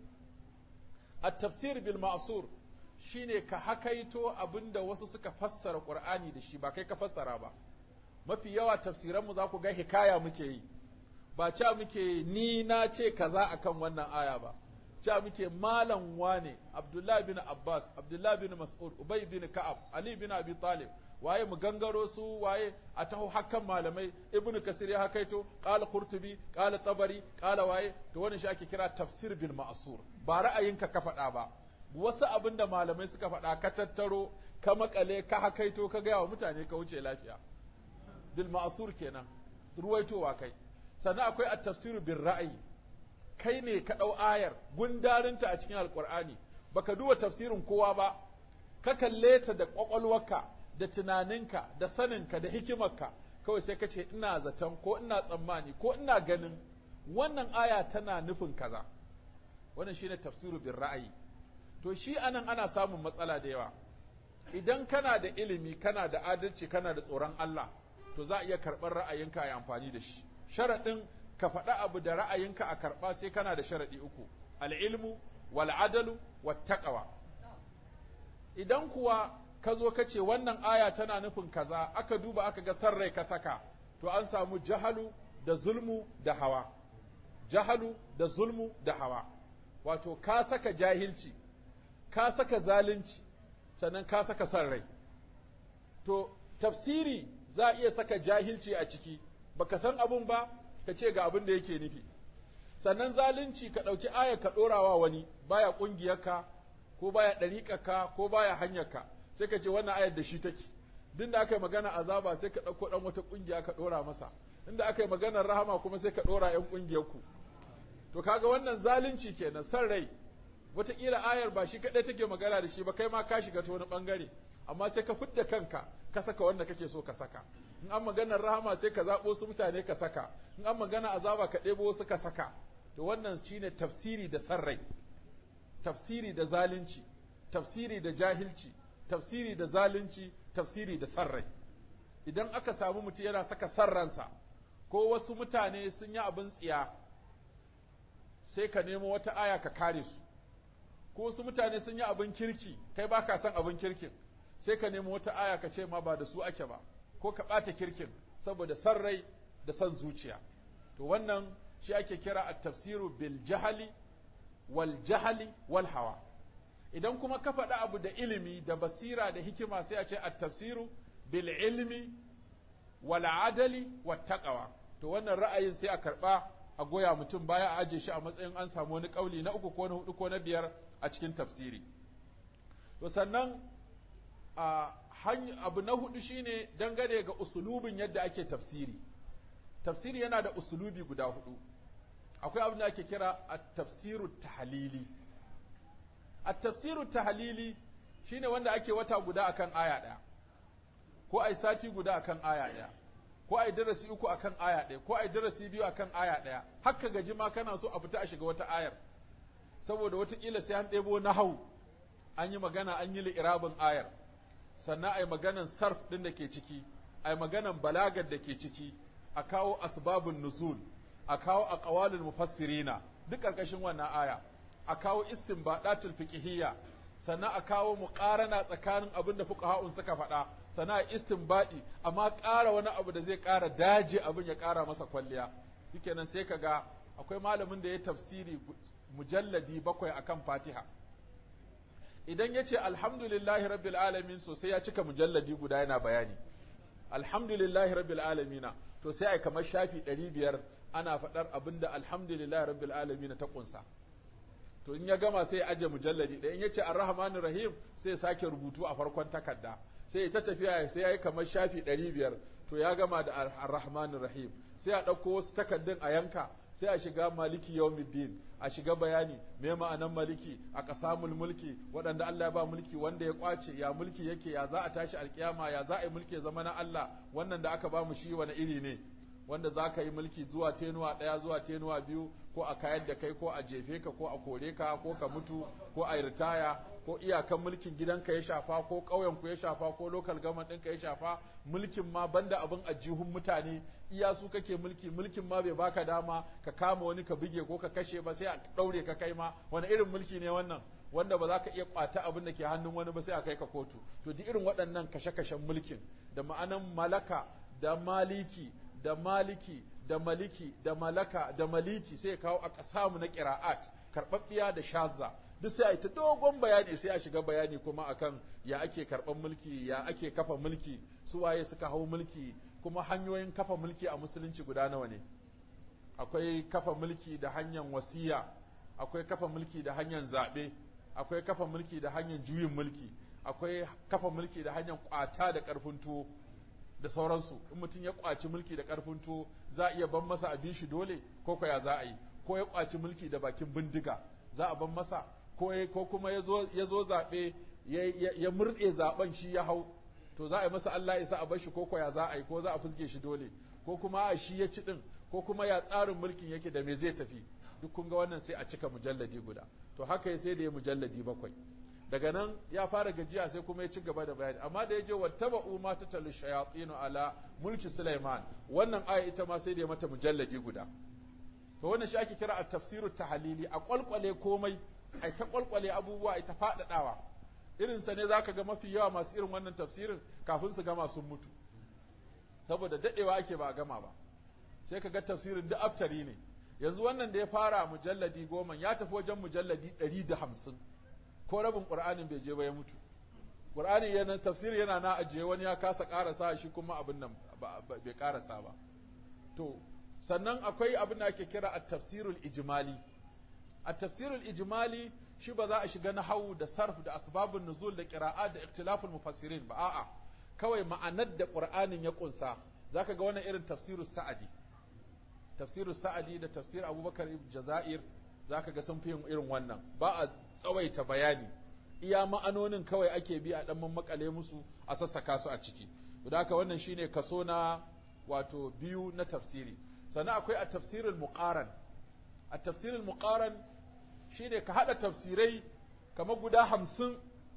at-tafsir bil ma'sur shine ka hakaito abinda wasu suka fassara qur'ani da shi ba kai ka fassara ba mafi yawa tafsiran mu za ku ga hikaya muke yi ba ca muke ni na ce kaza akan wannan aya ba ca muke malam wane Abdullahi bin Abbas, Abdullahi bin Mas'ud, Ubay bin Ka'ab, Ali bin Abi Talib, waye mu gangaro su waye a taho hakan malamai Ibn Kasir ya hakaito, qala Qurtubi, qala Tabari, qala waye, to wannan shi ake kira tafsir bil ma'sur. Ba ra'ayinka ka faɗa ba. Wasu abin da malamai suka faɗa ka tattaro, ka makale, ka hakaito, ka gaya wa mutane ka wuce lafiya. Bil ma'sur kenan. ruwaitowa kai sannan akwai at-tafsiru bir ra'ayi kai ne ka ɗau ayar gundarinta a cikin alkur'ani baka duba tafsirin kowa ba ka kalle ta da ƙwaƙwalwarka da tunaninka da saninka da hikimarka kawai sai ka ce ina zaton ko ina tsammani ko ina ganin wannan aya tana nufin kaza wannan shine tafsiru bin ra'ayi to shi anan ana samun matsala da yawa idan kana da ilimi kana da adalci kana da tsoron Allah to za a iya karɓar ra'ayinka a yi amfani da shi sharaɗin ka faɗa abu da ra'ayinka a karɓa sai kana da sharaɗi uku al'ilmu wal adalu wat taqwa idan kuwa ka zo ka ce wannan aya tana nufin kaza aka duba aka ga sarrai ka saka to an samu jahalu da zulmu da hawa jahalu da zulmu da hawa wato ka saka jahilci ka saka zalunci sannan ka saka sarrai to tafsiri za a iya saka jahilci a ciki baka san abun ba ka ce ga abin da yake nufi sannan zalunci ka ɗauki aya ka ɗorawa wani baya ƙungiyarka ko baya ɗariƙarka ko baya hanyarka sai ka ce wannan ayar da shi take duk da aka yi magana azaba sai ka ɗauko ɗan wata ƙungiya ka ɗora masa inda aka yi maganar rahama kuma sai ka ɗora ‘yan ƙungiyarku to kaga wannan zalunci kenan san rai wataƙila ayar ba shi kaɗai take magana da shi ba kai ma ka shiga ta wani ɓangare amma sai ka fidda kanka ka saka wanda kake so ka saka in an maganar rahama sai ka zaɓo su mutane ka saka in an magana azaba ka ɗebo wasu ka saka to wannan shine tafsiri da san rai tafsiri da zalunci tafsiri da jahilci tafsiri da zalunci tafsiri da san rai idan aka samu mutum yana saka san ransa ko wasu mutane sun yi abin tsiya sai ka nemo wata aya ka kare su ko wasu mutane sun yi abin kirki kai ba ka san abin kirkin sai ka nemo wata aya ka ce ma ba da su ake ba ko ka ɓata kirkin saboda san rai da san zuciya to wannan shi ake kira a tafsiru bil jahali wal jahali wal hawa idan kuma ka faɗi abu da ilimi da basira da hikima sai a ce a tafsiru bil ilmi wal adali wat taqwa to wannan ra'ayin sai a karɓa a goya mutum baya a aje shi a matsayin an samu wani kauli na uku ko na hudu ko na biyar a cikin tafsiri to sannan a abu na hudu shine dangane ga usulubin yadda ake tafsiri tafsiri yana da usulubi guda hudu akwai abin da ake kira at-tafsiru tahlili at-tafsiru tahlili shine wanda ake wata guda akan aya daya ko ai sati guda akan aya daya ko ai darasi uku akan aya daya ko ai darasi biyu akan aya daya haka gaji ma kana so a fita a shiga wata ayar saboda watakila sai an ɗebo nahau an yi magana an yi li'irabin ayar sannan ai maganan sarf ɗin da ke ciki ai maganan balagar da ke ciki a kawo asbabun nuzul a kawo aqwalul mufassirina duk ƙarƙashin wannan aya a kawo istinbadatul fiqhiyya sannan a kawo muqarana tsakanin abin da fuqaha'un suka faɗa sannan a istinbadi amma ƙara wani abu da zai ƙara daje abin ya ƙara masa kwalliya shikenan sai kaga akwai malamin da ya tafsiri mujalladi bakwai akan Fatiha idan ya ce alhamdulillahi rabbil alamin so sai ya cika mujalladi guda yana bayani alhamdulillahi rabbil alamina to sai ai kamar shafi ɗari biyar ana faɗar abinda alhamdulillahi rabbil alamina ta ƙunsa to in ya gama sai ya aje mujalladi ɗaya in ya ce arrahmanir rahim sai ya sake rubutu a farkon takarda sai ya ta tafiya sai ya yi kamar shafi ɗari biyar to ya gama da arrahmanir rahim sai a ɗauko wasu takardun a yanka sai a shiga maliki yawmiddin a shiga bayani me ma'anan maliki a kasamul mulki waɗanda Allah ya ba mulki wanda ya kwace ya mulki yake ya za a tashi alkiyama ya za a yi mulki ya zama na Allah wannan da aka ba mu shi wani iri ne wanda za ka yi mulki zuwa tenuwa ɗaya zuwa tenuwa biyu ko a kayar da kai ko a jefe ka ko a kore ka ko ka mutu ko a ritaya ko iyakan mulkin gidanka ya shafa ko ƙauyenku ya shafa ko lokal gaman ɗinka ya shafa mulkin ma banda abin ajihun mutane iya su kake mulki mulkin ma bai baka dama ka kama wani ka buge ko ka kashe ba sai a ɗaure ka kai ma wani irin mulki ne wannan wanda ba za ka iya ƙwata abin da ke hannun wani ba sai a kai ka kotu to duk irin waɗannan kashe-kashen mulkin da ma'anan malaka da maliki da maliki da maliki da malaka da maliki sai ya kawo a ƙasamu na ƙira'at karɓaɓɓiya da shazza duk sai a yi ta dogon bayani sai a shiga bayani kuma akan ya ake karɓar mulki ya ake kafa mulki su waye suka hau mulki kuma hanyoyin kafa mulki a musulunci guda nawa ne akwai kafa mulki da hanyar wasiya akwai kafa mulki da hanyar zaɓe akwai kafa mulki da hanyar juyin mulki akwai kafa mulki da hanyar ƙwata da ƙarfin tuwo da sauransu in mutum ya kwaci mulki da karfin tuwo za a iya ban masa abin shi dole ko ko ya za a yi ko ya kwaci mulki da bakin bindiga za a ban masa ko ko kuma ya zo zaɓe ya murɗe zaɓen shi ya hau to za a yi masa Allah isa a bar shi ko ko ya za a yi ko za a fuske shi dole ko kuma a shi ya ci din ko kuma ya tsarin mulkin yake da me zai tafi duk kun ga wannan sai a cika mujalladi guda to haka sai da ya mujalladi bakwai daga nan ya fara gajiya sai kuma ya ci gaba da bayani amma da ya je wattaba'u ma tatalu shayatin ala mulki Sulaiman wannan aya ita ma sai da ya mata mujalladi guda to wannan shi ake kira at-tafsiru tahlili a kwalkwale komai ai ta kwalkwale abubuwa ai ta fadadawa irin sa ne zaka ga mafi yawa masu irin wannan tafsirin kafin su gama sun mutu saboda dadewa ake ba a gama ba sai ka ga tafsirin duk aftari ne yanzu wannan da ya fara mujalladi goma ya tafi wajen mujalladi ɗari da hamsin ko rabin ƙur'anin bai je ba ya mutu ƙur'ani yana tafsiri yana na ajiye wani ya kasa ƙarasa shi kuma abin nan bai ƙarasa ba to sannan akwai abin da ake kira a tafsirul ijimali a tafsirul ijimali shi ba za a shiga nahawu da sarf da asbabun nuzul da qira'a da ikhtilaful mufassirin ba a'a kawai ma'anar da qur'anin ya kunsa zaka ga wannan irin tafsirus sa'adi tafsirus sa'adi da tafsir abubakar jazair zaka ga sun fi yin irin wannan ba a tsawaita bayani iya ma'anonin kawai ake bi a dan makale musu a sassaka su a ciki to haka wannan shine kaso na wato biyu na tafsiri sannan akwai a tafsirul muqaran a tafsirul muqaran shine ka hada tafsirai kamar guda hamsin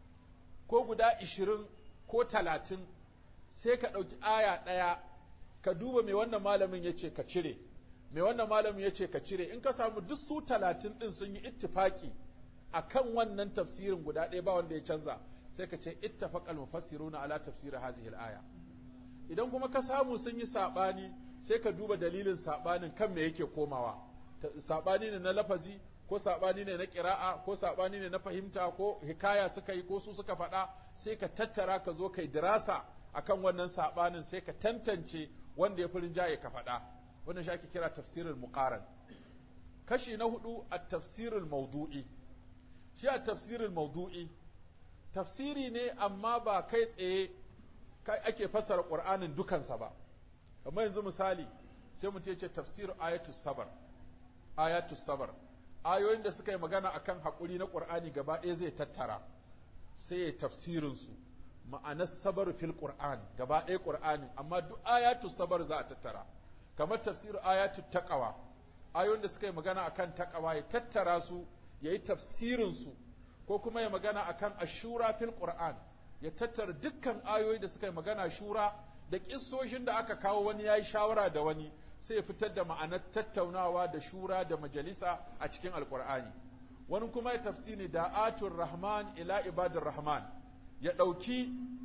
ko guda ishirin ko talatin sai ka ɗauki aya ɗaya ka duba mai wannan malamin ya ce ka cire mai wannan malamin ya ce ka cire in ka samu duk su talatin ɗin sun yi ittifaki a kan wannan tafsirin guda ɗaya ba wanda ya canza sai ka ce ittafaqal mufassiruna ala tafsir hazihi al-aya idan kuma ka samu sun yi saɓani sai ka duba dalilin saɓanin kan me yake komawa saɓani ne na lafazi ko saɓani ne na ƙira'a ko saɓani ne na fahimta ko hikaya suka yi ko su suka faɗa sai ka tattara ka zo kai dirasa akan wannan saɓanin sai ka tantance wanda ya fi rinjaye ka faɗa wannan shi ake kira tafsirin muqaran kashi na hudu a tafsirin maudu'i shi a tafsirin maudu'i tafsiri ne amma ba kai tsaye ake fassara ƙur'anin dukansa ba kamar yanzu misali sai mutum ya ce tafsir ayatus sabar ayatus sabar ayoyin da suka yi magana akan haƙuri na ƙur'ani gaba ɗaya zai tattara sai ya tafsirin su ma'anar sabar fil ƙur'an gaba ɗaya ƙur'ani amma duk ayatus sabar za a tattara kamar tafsir ayatul taqwa ayoyin da suka yi magana akan taqwa ya tattara su yayi tafsirin su ko kuma ya magana akan ashura fil qur'an ya tattara dukkan ayoyi da suka yi magana shura da kissoshin da aka kawo wani yayi shawara da wani sai ya fitar da ma'anar tattaunawa da shura da majalisa a cikin alqur'ani wani kuma ya tafsiri da atur rahman ila ibadir rahman ya dauki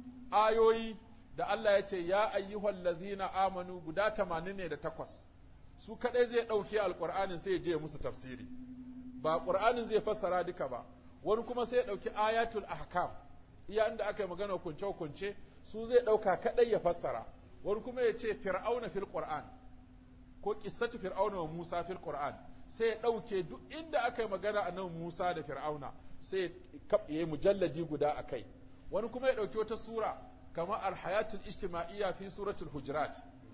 ayoyi da Allah ya ce ya ayyuhal ladzina amanu guda 88 su kadai zai dauke alqur'anin sai ya je musu tafsiri ba qur'anin zai fassara duka ba wani kuma sai ya dauki ayatul ahkam iya inda aka yi magana kunce kunce su zai dauka kadai ya fassara wani kuma ya ce fir'auna fil qur'an ko qissatu fir'auna wa Musa fil qur'an sai ya dauke duk inda aka yi magana annabi Musa da fir'auna sai ya yi mujalladi guda akai wani kuma ya dauki wata sura kama alhayatul ijtima'iyya fi suratul hujurat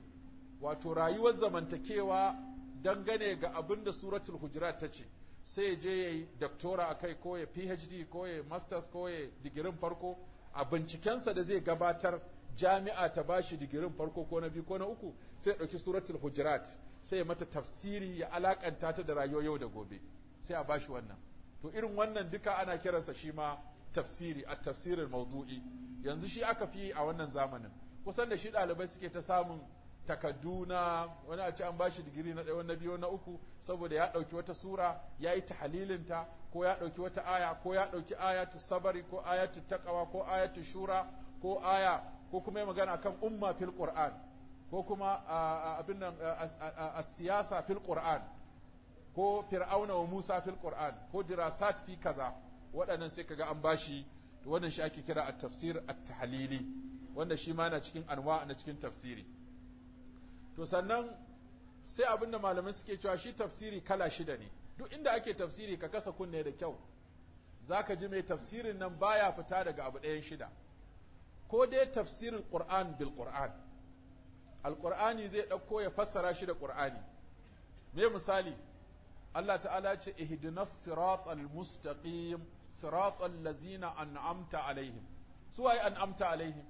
wato rayuwar zamantakewa dangane ga abin da suratul hujurat ta ce sai ya je ya yi doctora a kai ko ya phd ko ya masters ko ya digirin farko a bincikensa da zai gabatar jami'a ta bashi digirin farko ko na biyu ko na uku sai ya ɗauki suratul hujurat sai ya mata tafsiri ya alakanta ta da rayuwar yau da gobe sai a bashi wannan to irin wannan duka ana kiransa shi ma tafsiri a tafsirin maudu'i yanzu shi aka fi a wannan zamanin kusan da shi ɗalibai suke ta samun takaddu na wani a ce an bashi digiri na ɗaya na biyu na uku saboda ya ɗauki wata sura ya yi tahalilinta ko ya ɗauki wata aya ko ya ɗauki ayatu sabari ko ayatu taqwa ko ayatu shura ko aya ko kuma ya magana akan umma fil qur'an ko kuma abin nan siyasa fil qur'an ko fir'auna wa musa fil qur'an ko dirasat fi kaza waɗannan sai kaga an bashi wannan shi ake kira at-tafsir at-tahlili wanda shi ma na cikin anwa na cikin tafsiri to sannan sai abinda malamai suke cewa shi tafsiri kala shida ne duk inda ake tafsiri ka kasa kunne da kyau zaka ji mai tafsirin nan baya fita daga abu ɗayan shida ko dai tafsirin qur'an bil qur'an alqur'ani zai ɗauko ya fassara shi da qur'ani me misali Allah ta'ala ce ihdinas siratal mustaqim siratal ladzina an'amta alaihim su waye an'amta alaihim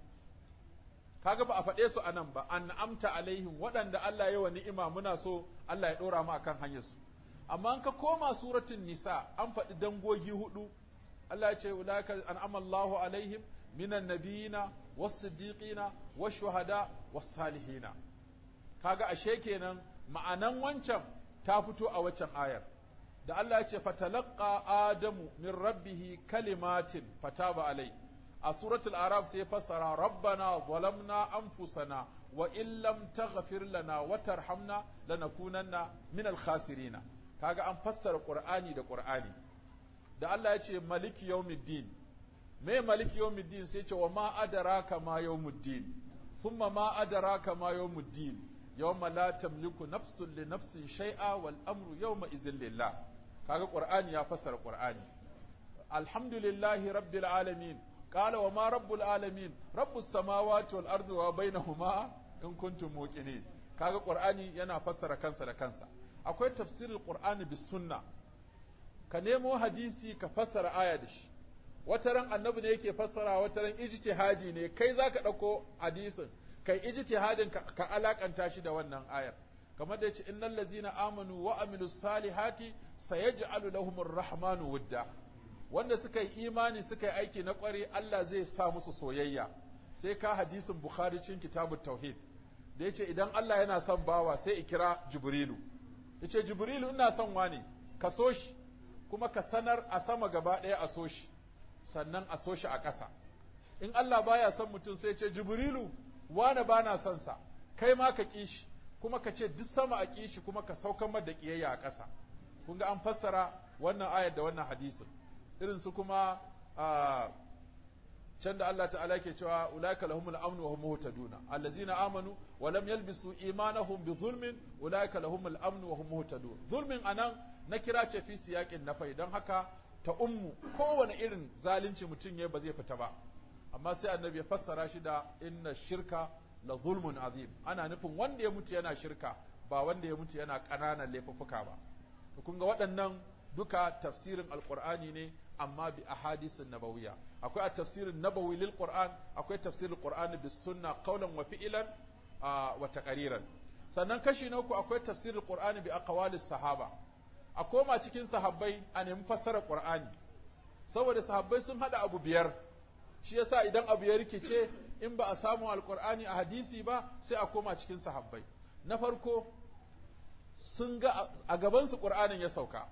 kaga ba a faɗe su anan ba an'amta alaihim waɗanda Allah ya wa ni'ima muna so Allah ya ɗora mu akan hanyar su amma an ka koma suratul nisa an faɗi dangogi hudu Allah ya ce ulaika an'ama Allahu alaihim minan nabiyina was-siddiqina wash-shuhada was-salihina kaga ashe kenan ma'anan wancan ta fito a waccan ayar da Allah ya ce fatalaqa adamu min rabbihi kalimatin fataba alai a suratul araf sai fassara rabbana zalamna anfusana wa in lam taghfir lana wa tarhamna lanakunanna min al-khasirina kaga an fassara qur'ani da qur'ani da Allah ya ce maliki yawmiddin me maliki yawmiddin sai ce wa ma adraka ma yawmuddin thumma ma adraka ma yawmuddin yawma la tamliku nafsun li nafsin shay'a wal amru yawma idhin lillah kaga qur'ani ya fassara qur'ani alhamdulillahi rabbil alamin qala wa ma rabbul alamin rabbus samawati wal ardi wa bainahuma in kuntum muqinin kaga qur'ani yana fassara kansa da kansa akwai tafsirul qur'ani bis sunna ka nemo hadisi ka fassara aya da shi wata ran annabi ne yake fassara wata ran ijtihadi ne kai zaka dauko hadisin kai ijtihadin ka, ka alakanta shi da wannan ayar kamar da yace innal ladzina amanu wa amilus salihati sayaj'alu lahumur rahmanu wudda wanda suka yi imani suka yi aiki na kware Allah zai sa musu soyayya sai ka hadisin bukhari cikin kitabut tauhid da yace idan Allah yana son bawa sai ikira jibrilu yace jibrilu ina son wani ka so shi kuma ka sanar a sama gaba ɗaya a so shi sannan a so shi a ƙasa in Allah baya son mutum sai ce jibrilu wane ba na son sa kai ma ka ƙi shi kuma ka ce duk sama a ƙi shi kuma ka saukan mar da ƙiyayya a ƙasa kun ga an fassara wannan ayar da wannan hadisin irin su kuma can da Allah ta'ala ke cewa ulaika lahumul amnu wa hum muhtaduna allazina amanu wa lam yalbisu imanahum bi zulmin ulaika lahumul amnu wa hum muhtadun zulmin anan na kira ce fi siyaƙin nafai don haka ta ummu kowane irin zalunci mutum ya ba zai fita ba amma sai annabi ya fassara shi da inna shirka la zulmun azim ana nufin wanda ya mutu yana shirka ba wanda ya mutu yana ƙananan laifuffuka ba to kun ga waɗannan duka tafsirin alqur'ani ne amma bi ahadisin nabawiyya akwai at-tafsirin nabawi lil qur'an akwai tafsirul qur'ani bis sunna qawlan wa fi'lan wa taqriran sannan kashi na uku akwai tafsirul qur'ani bi aqwalis sahaba a koma cikin sahabbai a nemi fassarar Qur'ani saboda sahabbai sun hada abu biyar shi yasa idan abu ya rikice in ba a samu alqur'ani a hadisi ba sai a koma cikin sahabbai na farko sun ga a gaban su Qur'anin ya sauka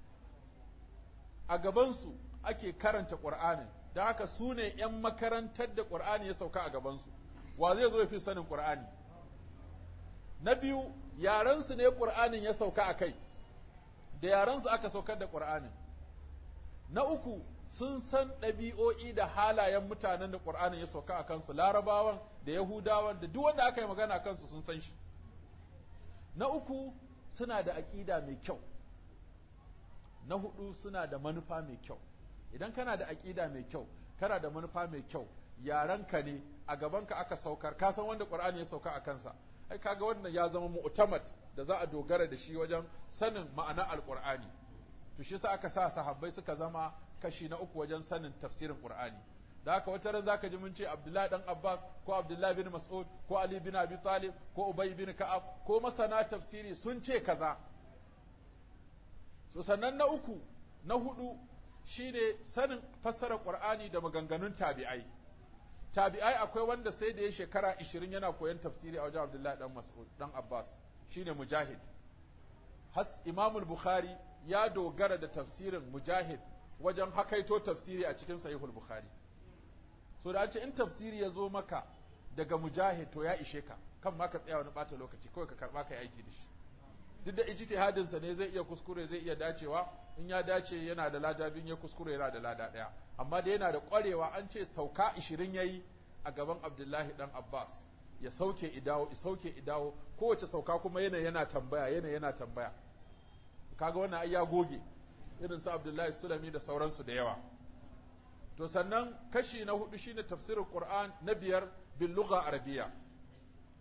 a gaban su ake karanta Qur'anin da haka su ne ‘yan makarantar da Qur'ani ya sauka a gaban su wa zai zo ya fi sanin Qur'ani na biyu yarensu ne Qur'anin ya sauka a kai da yarensu aka saukar da ƙur'anin na uku sun san ɗabi'o'i da halayen mutanen da ƙur'anin ya sauka a kansu larabawan da yahudawan da duk wanda aka yi magana a kansu sun san shi na uku suna da aƙida mai kyau na hudu suna da manufa mai kyau idan kana da aƙida mai kyau kana da manufa mai kyau yarenka ne a gabanka aka saukar ka san wanda ƙur'ani ya sauka a kansa ai kaga wannan ya zama mu'tamad da za a dogara da shi wajen sanin ma'ana alqur'ani to shi sa aka sa sahabbai suka zama kashi na uku wajen sanin tafsirin qur'ani da haka wata ran zaka ji mun ce Abdullahi dan Abbas ko Abdullahi bin Mas'ud ko Ali bin Abi Talib ko Ubay bin Ka'ab ko masana tafsiri sun ce kaza so sannan na uku na hudu shine sanin fassarar qur'ani da maganganun tabi'ai tabi'ai akwai wanda sai da ya shekara 20 yana koyon tafsiri a wajen Abdullahi dan Mas'ud dan Abbas shine Mujahid has Imam Bukhari ya dogara da tafsirin Mujahid wajen hakaito tafsiri a cikin Sahihul Bukhari so da an ce in tafsiri ya zo maka daga Mujahid to ya ishe ka kan ma ka tsaya wani bata lokaci kawai ka karba kai aiki da shi duk da ijtihadin sa ne zai iya kuskure zai iya dacewa in ya dace yana da lada bin ya kuskure yana da lada daya amma da yana da kwarewa an ce sauka 20 yayi a gaban Abdullahi dan Abbas ya sauke idawo ya sauke idawo kowace sauka kuma yana yana tambaya yana yana tambaya kaga wannan ai ya goge irin su Abdullahi Sulami da sauransu da yawa to sannan kashi na hudu shine tafsirin Qur'an na biyar bil lugha arabiyya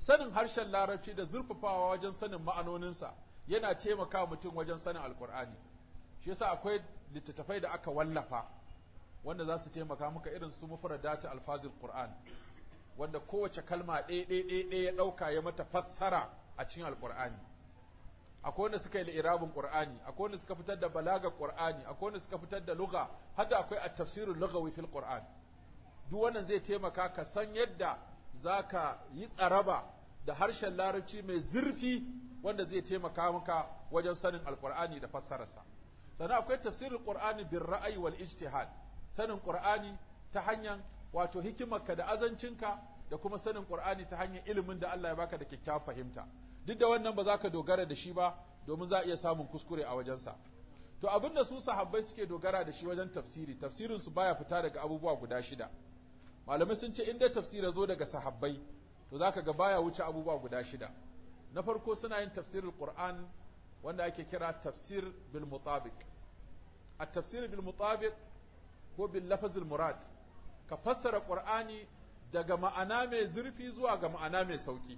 sanin harshen larabci da zurfafawa wajen sanin ma'anoninsa yana taimaka mutum wajen sanin alkur'ani shi yasa akwai littattafai da aka wallafa wanda za su taimaka maka irin su mufradati alfazil qur'an wanda kowace kalma ɗaya ɗaya ɗaya ya ɗauka ya mata fassara a cikin alkur'ani akwai wanda suka yi li'irabin qur'ani akwai wanda suka fitar da balagar qur'ani akwai wanda suka fitar da lugha hadda akwai at-tafsirul lughawi fil qur'an duk wannan zai taimaka ka san yadda zaka yi tsaraba da harshen larabci mai zurfi wanda zai taimaka maka wajen sanin alqur'ani da fassararsa sannan akwai tafsirul qur'ani bir ra'ayi wal ijtihad sanin qur'ani ta hanyar wato hikimarka da azancinka da kuma sanin qur'ani ta hanyar ilimin da Allah ya baka da kyakkyawar fahimta duk da wannan ba za ka dogara da shi ba domin za a iya samun kuskure a wajensa to abin da su sahabbai suke dogara da shi wajen tafsiri tafsirin su baya fita daga abubuwa guda shida malamai sun ce inda tafsira zo daga sahabbai to zaka ga baya wuce abubuwa guda shida na farko suna yin tafsirul qur'an wanda ake kira tafsir bil mutabiq at tafsir bil mutabiq ko bil lafazil murad ka fassara qur'ani daga ma'ana mai zurfi zuwa ga ma'ana mai sauki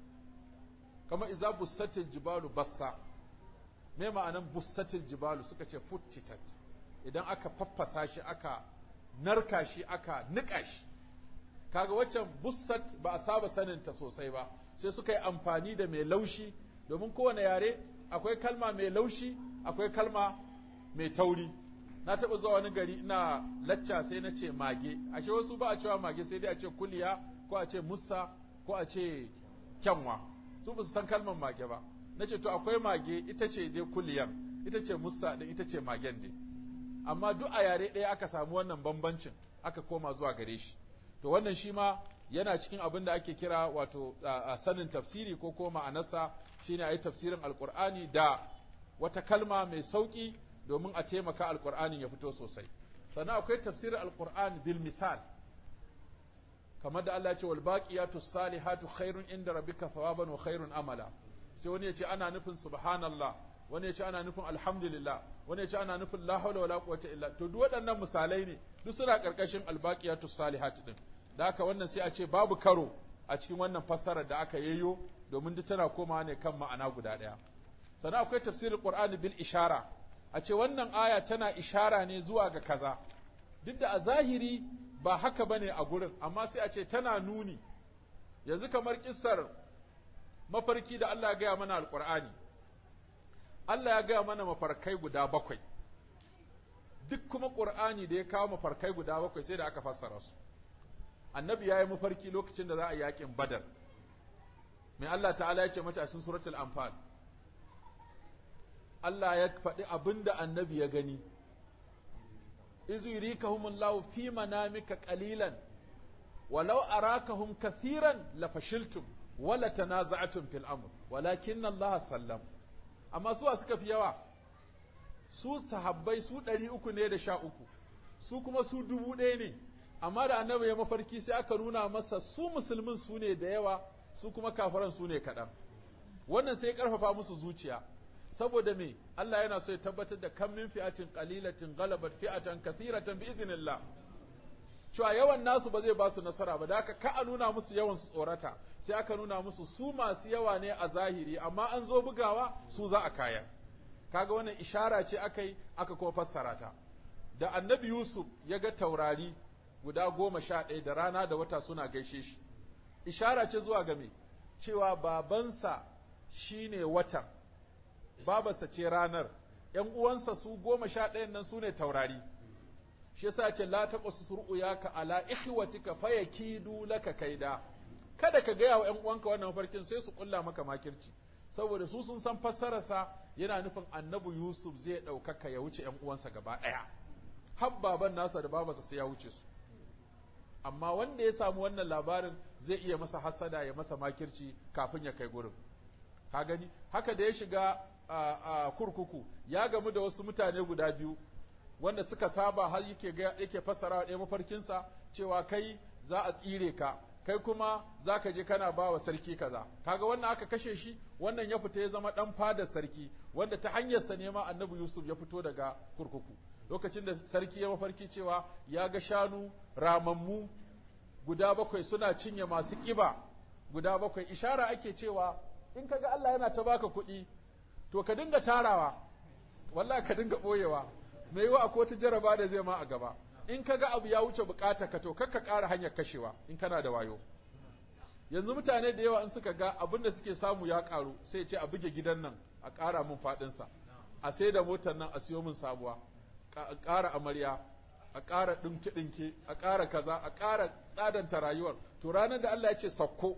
kama iza bussatil jibalu bassa me ma'anan bussatil jibalu suka ce futtitat idan aka faffasa shi aka narka shi aka nika shi kaga waccan bussat ba a saba sanin ta sosai ba sai suka yi amfani da mai laushi domin kowane yare akwai kalma mai laushi akwai kalma mai tauri na taɓa zuwa wani gari ina lacca sai na ce mage ashe wasu ba a cewa mage sai dai a ce kuliya ko a ce musa ko a ce kyanwa su ba su san kalmar mage ba na ce to akwai mage ita ce dai kuliyan ita ce musa da ita ce magen dai amma duk a yare ɗaya aka samu wannan bambancin aka koma zuwa gare shi to wannan shi ma yana cikin abin da ake kira wato a sanin tafsiri ko ko ma'anarsa shine a yi tafsirin alkur'ani da wata kalma mai sauƙi domin a taimaka alkur'ani ya fito sosai sannan akwai tafsirin alkur'ani bil misal kamar da Allah ya ce wal baqiyatu salihatu khairun inda rabbika thawaban wa khairun amala sai wani ya ce ana nufin subhanallah wani ya ce ana nufin alhamdulillah wani ya ce ana nufin la hawla wala quwwata illa to duk waɗannan misalai ne duk suna karkashin al baqiyatu salihatu din da haka wannan sai a ce babu karo a cikin wannan fassarar da aka yayyo domin duk tana komawa ne kan ma'ana guda ɗaya sannan akwai tafsirin qur'ani bil ishara a ce wannan aya tana ishara ne zuwa ga kaza duk da a zahiri ba haka bane a gurin amma sai a ce tana nuni yanzu kamar kissar mafarki da Allah ya gaya mana alqur'ani Allah ya gaya mana mafarkai guda bakwai duk kuma qur'ani da ya kawo mafarkai guda bakwai sai da aka fassara su annabi ya yi mafarki lokacin da za a yakin badar mai Allah ta'ala ya ce mata a cikin suratul anfal Allah ya faɗi abin da annabi ya gani izu yurikahumullahu fi manamika qalilan walau arakahum kathiran lafashiltum wala tanaza'tum fil amr walakin Allah sallam amma suwa suka fi yawa su sahabbai su ɗari uku ne da sha uku su kuma su dubu ɗaya ne amma da annabi ya mafarki sai aka nuna masa su musulmin su ne da yawa su kuma kafiran su ne kaɗan wannan sai ya ƙarfafa musu zuciya saboda me Allah yana so ya tabbatar da kan min fi'atin qalilatin ghalabat fi'atan kathiratan bi iznillah cewa yawan nasu ba zai ba su nasara ba da haka ka a nuna musu yawan su tsorata sai aka nuna musu su masu yawa ne a zahiri amma an zo bugawa su za a kaya kaga wannan ishara ce aka yi aka kuma fassara ta da annabi Yusuf ya ga taurari guda goma sha ɗaya da rana da wata suna gaishe shi ishara ce zuwa ga me cewa babansa shine watan babarsa ce ranar ‘yan uwansa su goma sha ɗayan nan su ne taurari shi yasa ce la ta ka ala ihwatika fa yakidu laka kaida kada ka gaya wa ‘yan uwanka wannan mafarkin sai su kulla maka makirci saboda su sun san fassararsa yana nufin annabi Yusuf zai ɗaukaka ya wuce ‘yan uwansa gaba ɗaya har baban nasa da babarsa sai ya wuce su amma wanda ya samu wannan labarin zai iya masa hasada ya masa makirci kafin ya kai gurin ka gani haka da ya shiga a kurkuku ya gamu da wasu mutane guda biyu wanda suka saba har yake ga yake fassara ɗaya mafarkinsa cewa kai za a tsire ka kai kuma za ka je kana ba wa sarki kaza kaga wannan aka kashe shi wannan ya fita ya zama ɗan fadar sarki wanda ta hanyarsa ne ma annabi yusuf ya fito daga kurkuku lokacin da sarki ya mafarki cewa ya ga shanu ramammu guda bakwai suna cinye masu ƙiba guda bakwai ishara ake cewa in kaga Allah yana ta baka kuɗi to ka dinga tarawa wallahi ka dinga boyewa me yiwa akwai wata jaraba da zai ma a gaba in kaga abu ya wuce bukata ka to kakka ƙara hanyar kashewa in kana da wayo yanzu mutane da yawa in suka ga abin da suke samu ya ƙaru sai ce a buge gidan nan a ƙara min faɗinsa a sai da motar nan a siyo min sabuwa a ƙara amarya a ƙara ɗinke-ɗinke a ƙara kaza a ƙara tsadanta rayuwar to ranar da Allah ya ce sakko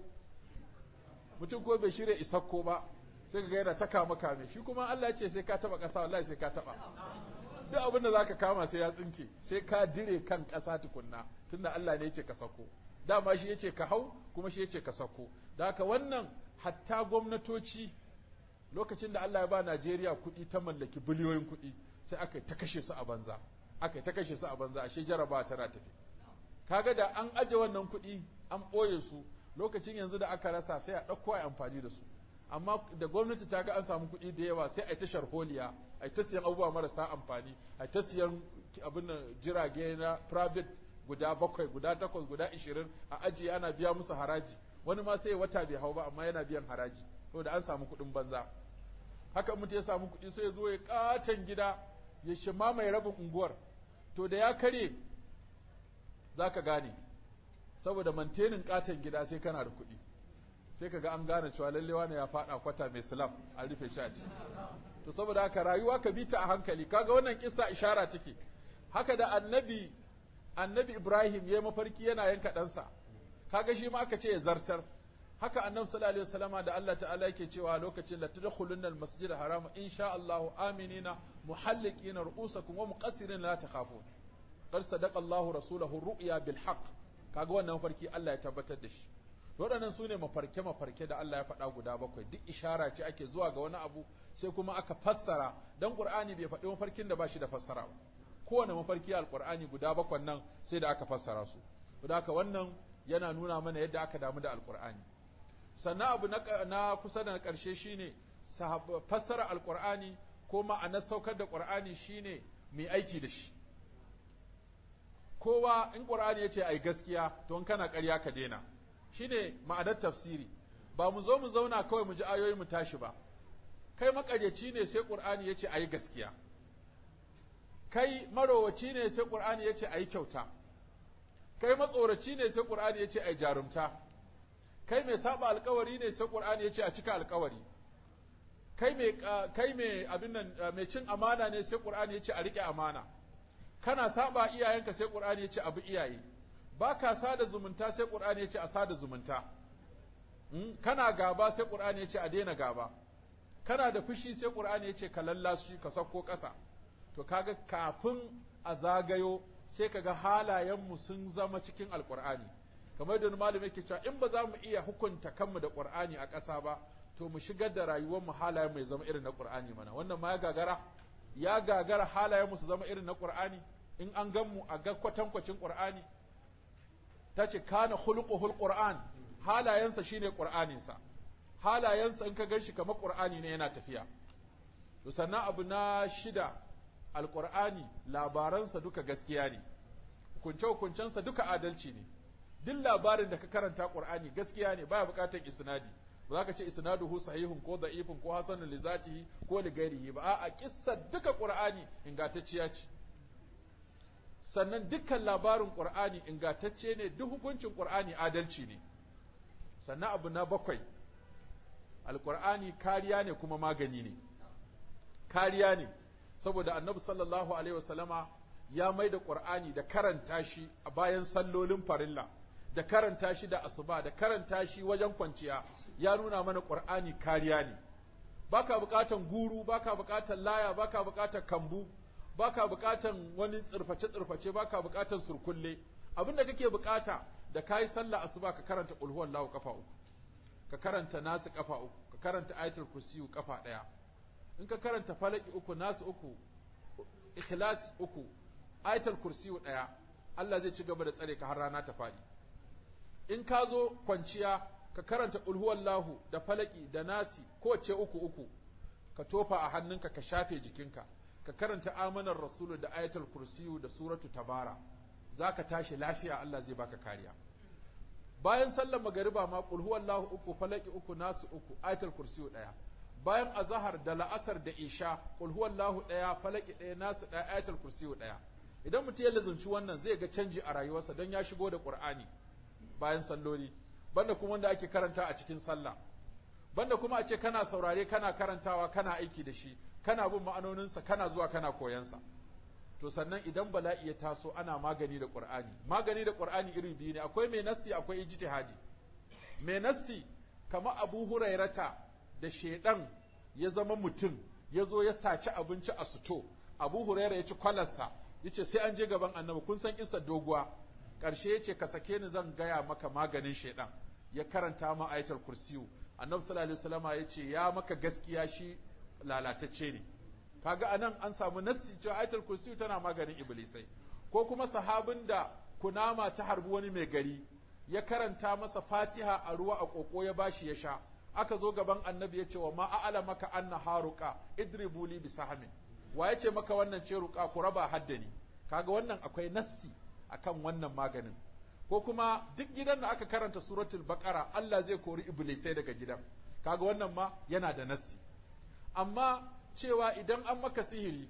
mutum ko bai shirya isakko ba sai ga yana ta kama kame shi kuma Allah ya ce sai ka taba ƙasa wallahi sai ka taba duk abin da zaka kama sai ya tsinke sai ka dire kan ƙasa tukunna tunda Allah ne ya ce ka sako dama shi yace ka hau kuma shi yace ka sako da haka wannan hatta gwamnatoci lokacin da Allah ya ba Najeriya kuɗi ta mallaki biliyoyin kuɗi sai aka yi ta kashe su a banza aka yi ta kashe su a banza ashe jaraba tana tafi kaga da an aje wannan kuɗi an ɓoye su lokacin yanzu da aka rasa sai a ɗauko a amfani da su amma da gwamnati ta ga an samu kuɗi da yawa sai a yi ta sharholiya a yi ta siyan abubuwa marasa amfani a yi ta siyan abin jirage na private guda bakwai guda takwas guda ishirin a ajiye ana biya musu haraji wani ma sai wata bai hau ba amma yana biyan haraji saboda an samu kuɗin banza haka mutum ya samu kuɗi sai ya zo ya katon gida ya shima mai rabin unguwar to da ya kare za ka gane saboda mantenin katon gida sai kana da kuɗi sai ka ga an gane cewa lalle wani ya faɗa kwata mai silam an rufe shi a ci to saboda haka rayuwa ka bi ta a hankali kaga wannan kissa ishara take haka da annabi annabi Ibrahim ya mafarki yana yanka ɗansa kaga shi ma aka ce ya zartar haka annabi sallallahu alaihi wasallama da Allah ta'ala yake cewa lokacin la tadkhulunna al-masjid haram insha Allah aminina muhalliqina ru'usakum wa muqassirin la takhafun qad sadaqa Allah rasulahu ru'ya bil haqq kaga wannan mafarki Allah ya tabbatar da shi waɗannan su ne mafarke-mafarke da Allah ya faɗa guda bakwai duk ishara ce ake zuwa ga wani abu sai kuma aka fassara don ƙur'ani bai faɗi mafarkin da ba shi da fassara ba kowane mafarki alƙur'ani guda bakwai nan sai da aka fassara su da haka wannan yana nuna mana yadda aka damu da alƙur'ani sannan abu na kusa da na ƙarshe shine fassara alƙur'ani ko ma'anar saukar da ƙur'ani shine mai aiki da shi kowa in ƙur'ani ya ce ai gaskiya to in kana ƙarya ka daina shine ma'anar tafsiri ba mu zo mu zauna kawai mu ji ayoyi mu tashi ba kai makaryaci ne sai qur'ani yace ayi gaskiya kai marowaci ne sai qur'ani yace ayi kyauta kai matsoraci ne sai qur'ani yace ayi jarumta kai mai saba alkawari ne sai qur'ani yace a cika alkawari kai mai kai mai abin nan mai cin amana ne sai qur'ani yace a rike amana kana saba iyayenka sai qur'ani yace abu iyaye ba ka sada zumunta sai ƙur'ani ya ce a sada zumunta kana gaba sai ƙur'ani ya ce a daina gaba kana da fushi sai ƙur'ani ya ce ka lallashi ka sauko ƙasa to kaga kafin a zagayo sai kaga halayenmu sun zama cikin alƙur'ani kamar da malami yake cewa in ba za mu iya hukunta kanmu da ƙur'ani a ƙasa ba to mu shigar da rayuwar mu halayen mai zama irin na ƙur'ani mana wannan ma ya gagara ya gagara halayen mu su zama irin na ƙur'ani in an gan mu a ga kwatankwacin ƙur'ani ta ce kana khuluquhul qur'an halayensa shine qur'aninsa halayensa in ka ganshi kamar qur'ani ne yana tafiya to sannan abu na shida alqur'ani labaransa duka gaskiya ne hukunce hukuncensa duka adalci ne duk labarin da ka karanta qur'ani gaskiya ne baya bukatar isnadi ba za ka ce isnaduhu sahihun ko da'ifun ko hasanun li zatihi ko li ghairihi ba a'a kissa duka qur'ani ingantacciya ce sannan dukkan labarin ƙur'ani ingantacce ne duk hukuncin ƙur'ani adalci ne sannan abu na bakwai alƙur'ani kariya ne kuma magani ne kariya ne saboda annabi sallallahu alaihi wasallama ya mai da ƙur'ani da karanta shi a bayan sallolin farilla da karanta shi da asuba da karanta shi wajen kwanciya ya nuna mana ƙur'ani kariya ne baka buƙatan guru baka buƙatan laya baka buƙatan kambu baka bukatan wani tsirface tsirface baka bukatan surkulle abinda kake bukata da kai sallah asuba ka karanta qul huwallahu kafa uku ka karanta nasu kafa uku ka karanta ayatul kursiyu kafa daya in ka karanta falaki uku nasu uku ikhlas uku ayatul kursiyu daya Allah zai ci gaba da tsare ka har rana ta fadi in ka zo kwanciya ka karanta qul huwallahu da falaki da nasi kowace uku uku ka tofa a hannunka ka shafe jikinka ka karanta amanar rasulu da ayatul kursiyu da suratu tabara za ka tashi lafiya Allah zai baka kariya bayan sallar magariba ma qul huwallahu uku falaki uku nasu uku ayatul kursiyu daya bayan azhar da la'asar da isha qul huwallahu daya falaki daya nasu daya ayatul kursiyu daya idan mutum ya lazumci wannan zai ga canji a rayuwarsa don ya shigo da qur'ani bayan salloli banda kuma wanda ake karanta a cikin sallah banda kuma a ce kana saurare kana karantawa kana aiki da shi kana bin ma'anoninsa kana zuwa kana koyansa to sannan idan bala'i ya taso ana magani da qur'ani magani da qur'ani iri biyu ne akwai mai nassi akwai ijtihadi mai nassi kamar abu hurairata da shedan ya zama mutum ya zo ya saci abinci a suto abu huraira ya ci kwalarsa ya ce sai an je gaban annabi kun san isa doguwa ƙarshe ya ce ka sake ni zan gaya maka maganin shedan ya karanta ma ayatul kursiyu annabi sallallahu alaihi wasallama ya ce ya maka gaskiya shi lalatacce ne kaga anan an samu nassi cewa ayatul kursiyu tana maganin iblisai ko kuma sahabin da kunama ta harbi wani mai gari ya karanta masa fatiha a ruwa a koko ya bashi ya sha aka zo gaban annabi ya ce wa ma a'ala maka anna haruka idribu li bisahamin wa ya ce maka wannan ce ruka ku raba haddani kaga wannan akwai nassi akan wannan maganin ko kuma duk gidan da aka karanta suratul baqara Allah zai kori iblisai daga gidan kaga wannan ma yana da nassi amma cewa idan an maka sihiri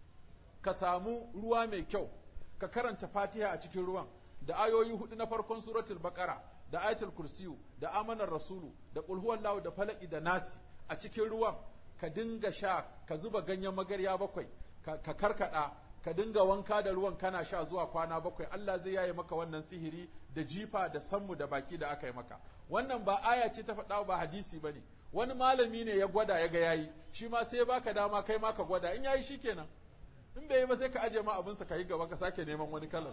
ka samu ruwa mai kyau ka karanta fatiha a cikin ruwan da ayoyi hudu na farkon suratul baqara da ayatul kursiyu da amanar rasulu da qul huwallahu da falaki da nasi a cikin ruwan ka dinga sha ka zuba ganyen magarya bakwai ka karkada ka dinga wanka da ruwan kana sha zuwa kwana bakwai Allah zai yaye maka wannan sihiri da jifa da sammu da baki da aka yi maka wannan ba aya ce ta faɗa ba hadisi bane wani malami ne ya gwada ya ga yayi shi ma sai baka dama kai ma ka gwada in yayi shikenan in bai yi ba sai ka aje ma abinsa ka yi gaba ka sake neman wani kalan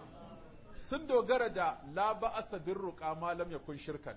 sun dogara da la ba'asa birruqa ma lam yakun shirkan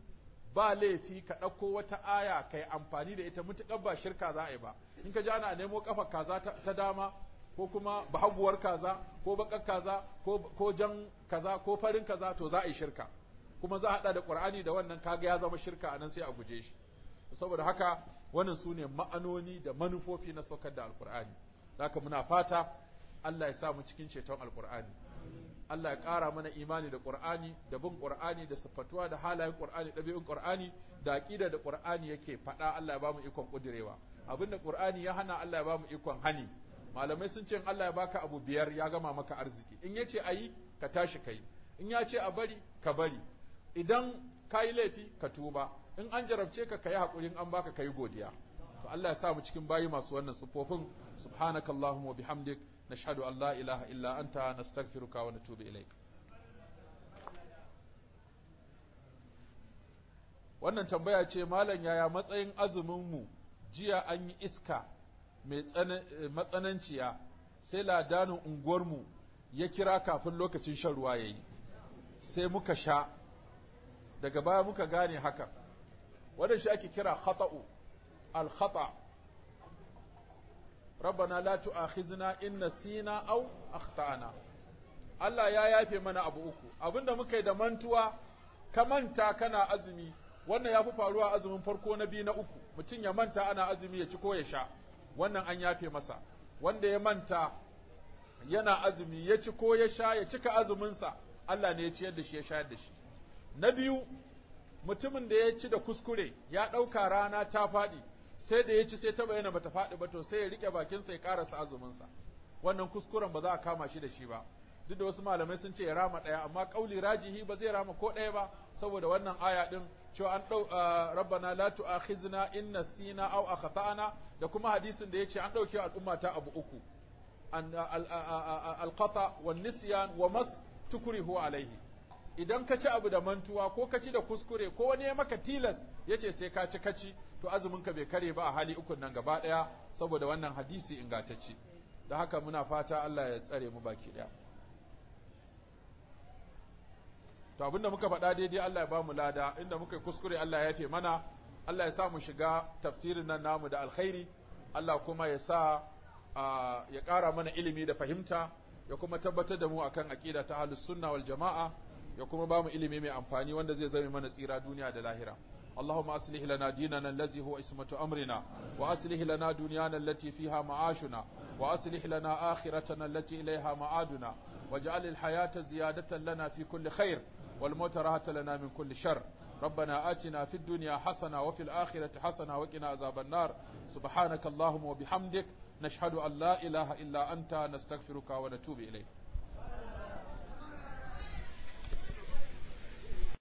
ba laifi ka ɗauko wata aya ka yi amfani da ita mutuƙar ba shirka za a yi ba in ka ji ana nemo ƙafa kaza ta dama ko kuma bahaguwar kaza ko baƙar kaza ko jan kaza ko farin kaza to za a yi shirka kuma za a haɗa da ƙur'ani da wannan kaga ya zama shirka a nan sai a guje shi saboda haka wannan su ne ma'anoni da manufofi na saukar da alƙur'ani haka muna fata Allah ya sa mu cikin ceton alƙur'ani Allah ya ƙara mana imani da Ƙur'ani da bin Ƙur'ani da siffatuwa da halayen Ƙur'ani ɗabi'un Ƙur'ani da aƙida da Ƙur'ani yake faɗa Allah ya bamu ikon ƙudirewa abinda Ƙur'ani ya hana Allah ya bamu ikon hani malamai sun ce Allah ya baka abu biyar ya gama maka arziki in yace ayi ka tashi kai in ya ce a bari ka bari idan ka yi laifi ka tuba in an jarabce ka kayi haƙuri an baka kayi godiya to Allah ya sa mu cikin bayi masu wannan siffofin subhanakallahumma wa bihamdik نشهد أن لا إله إلا أنت نستغفرك ونتوب إليك wannan tambaya ce malam yaya matsayin azuminmu jiya an yi iska mai matsananciya sai ladanin unguwarmu ya kira kafin lokacin shan ruwa ya yi sai muka sha daga baya muka gane haka wadda shi ake kira khata'u al-khata' ربنا لا تؤاخذنا إن نسينا أو أخطأنا Allah ya yafe mana abu uku abinda muka yi da mantuwa ka manta kana azumi wannan ya fi faruwa azumin farko na biyu na uku mutum ya manta ana azumi ya ci ko ya sha wannan an yafe masa wanda ya manta yana azumi ya ci ko ya sha ya cika azuminsa Allah ne ya ciyar da shi ya shayar da shi na biyu mutumin da ya ci da kuskure ya ɗauka rana ta faɗi sai da ya ci sai ta bayyana bata faɗi ba to sai ya rike bakinsa ya karasa azuminsa wannan kuskuren ba za a kama shi da shi ba duk da wasu malamai sun ce ya rama ɗaya amma kauli rajihi ba zai rama ko ɗaya ba saboda wannan aya din cewa an ɗau rabbana la tu'akhizna in nasina aw akhtana da kuma hadisin da yace an ɗauke al'umma ta abu uku an alqata wan nisyan wa mas tukrihu alaihi idan ka ci abu da mantuwa ko ka ci da kuskure ko wani ya maka tilas yace sai ka ci kaci to azumin ka bai kare ba a hali ukun nan gaba daya saboda wannan hadisi ingantacce da haka muna fata Allah ya tsare mu baki daya to abinda muka faɗa daidai Allah ya ba mu lada inda muka yi kuskure Allah ya yafe mana Allah ya sa mu shiga tafsirin nan namu da alkhairi Allah kuma ya sa ya ƙara mana ilimi da fahimta ya kuma tabbatar da mu akan aqida ta ahlus sunna wal jama'a ya kuma ba mu ilimi mai amfani wanda zai zame mana tsira duniya da lahira اللهم أصلح لنا ديننا الذي هو اسمة أمرنا وأصلح لنا دنيانا التي فيها معاشنا وأصلح لنا آخرتنا التي إليها معادنا واجعل الحياة زيادة لنا في كل خير والموت راحة لنا من كل شر ربنا آتنا في الدنيا حسنة وفي الآخرة حسنة وقنا عذاب النار سبحانك اللهم وبحمدك نشهد أن لا إله إلا أنت نستغفرك ونتوب إليك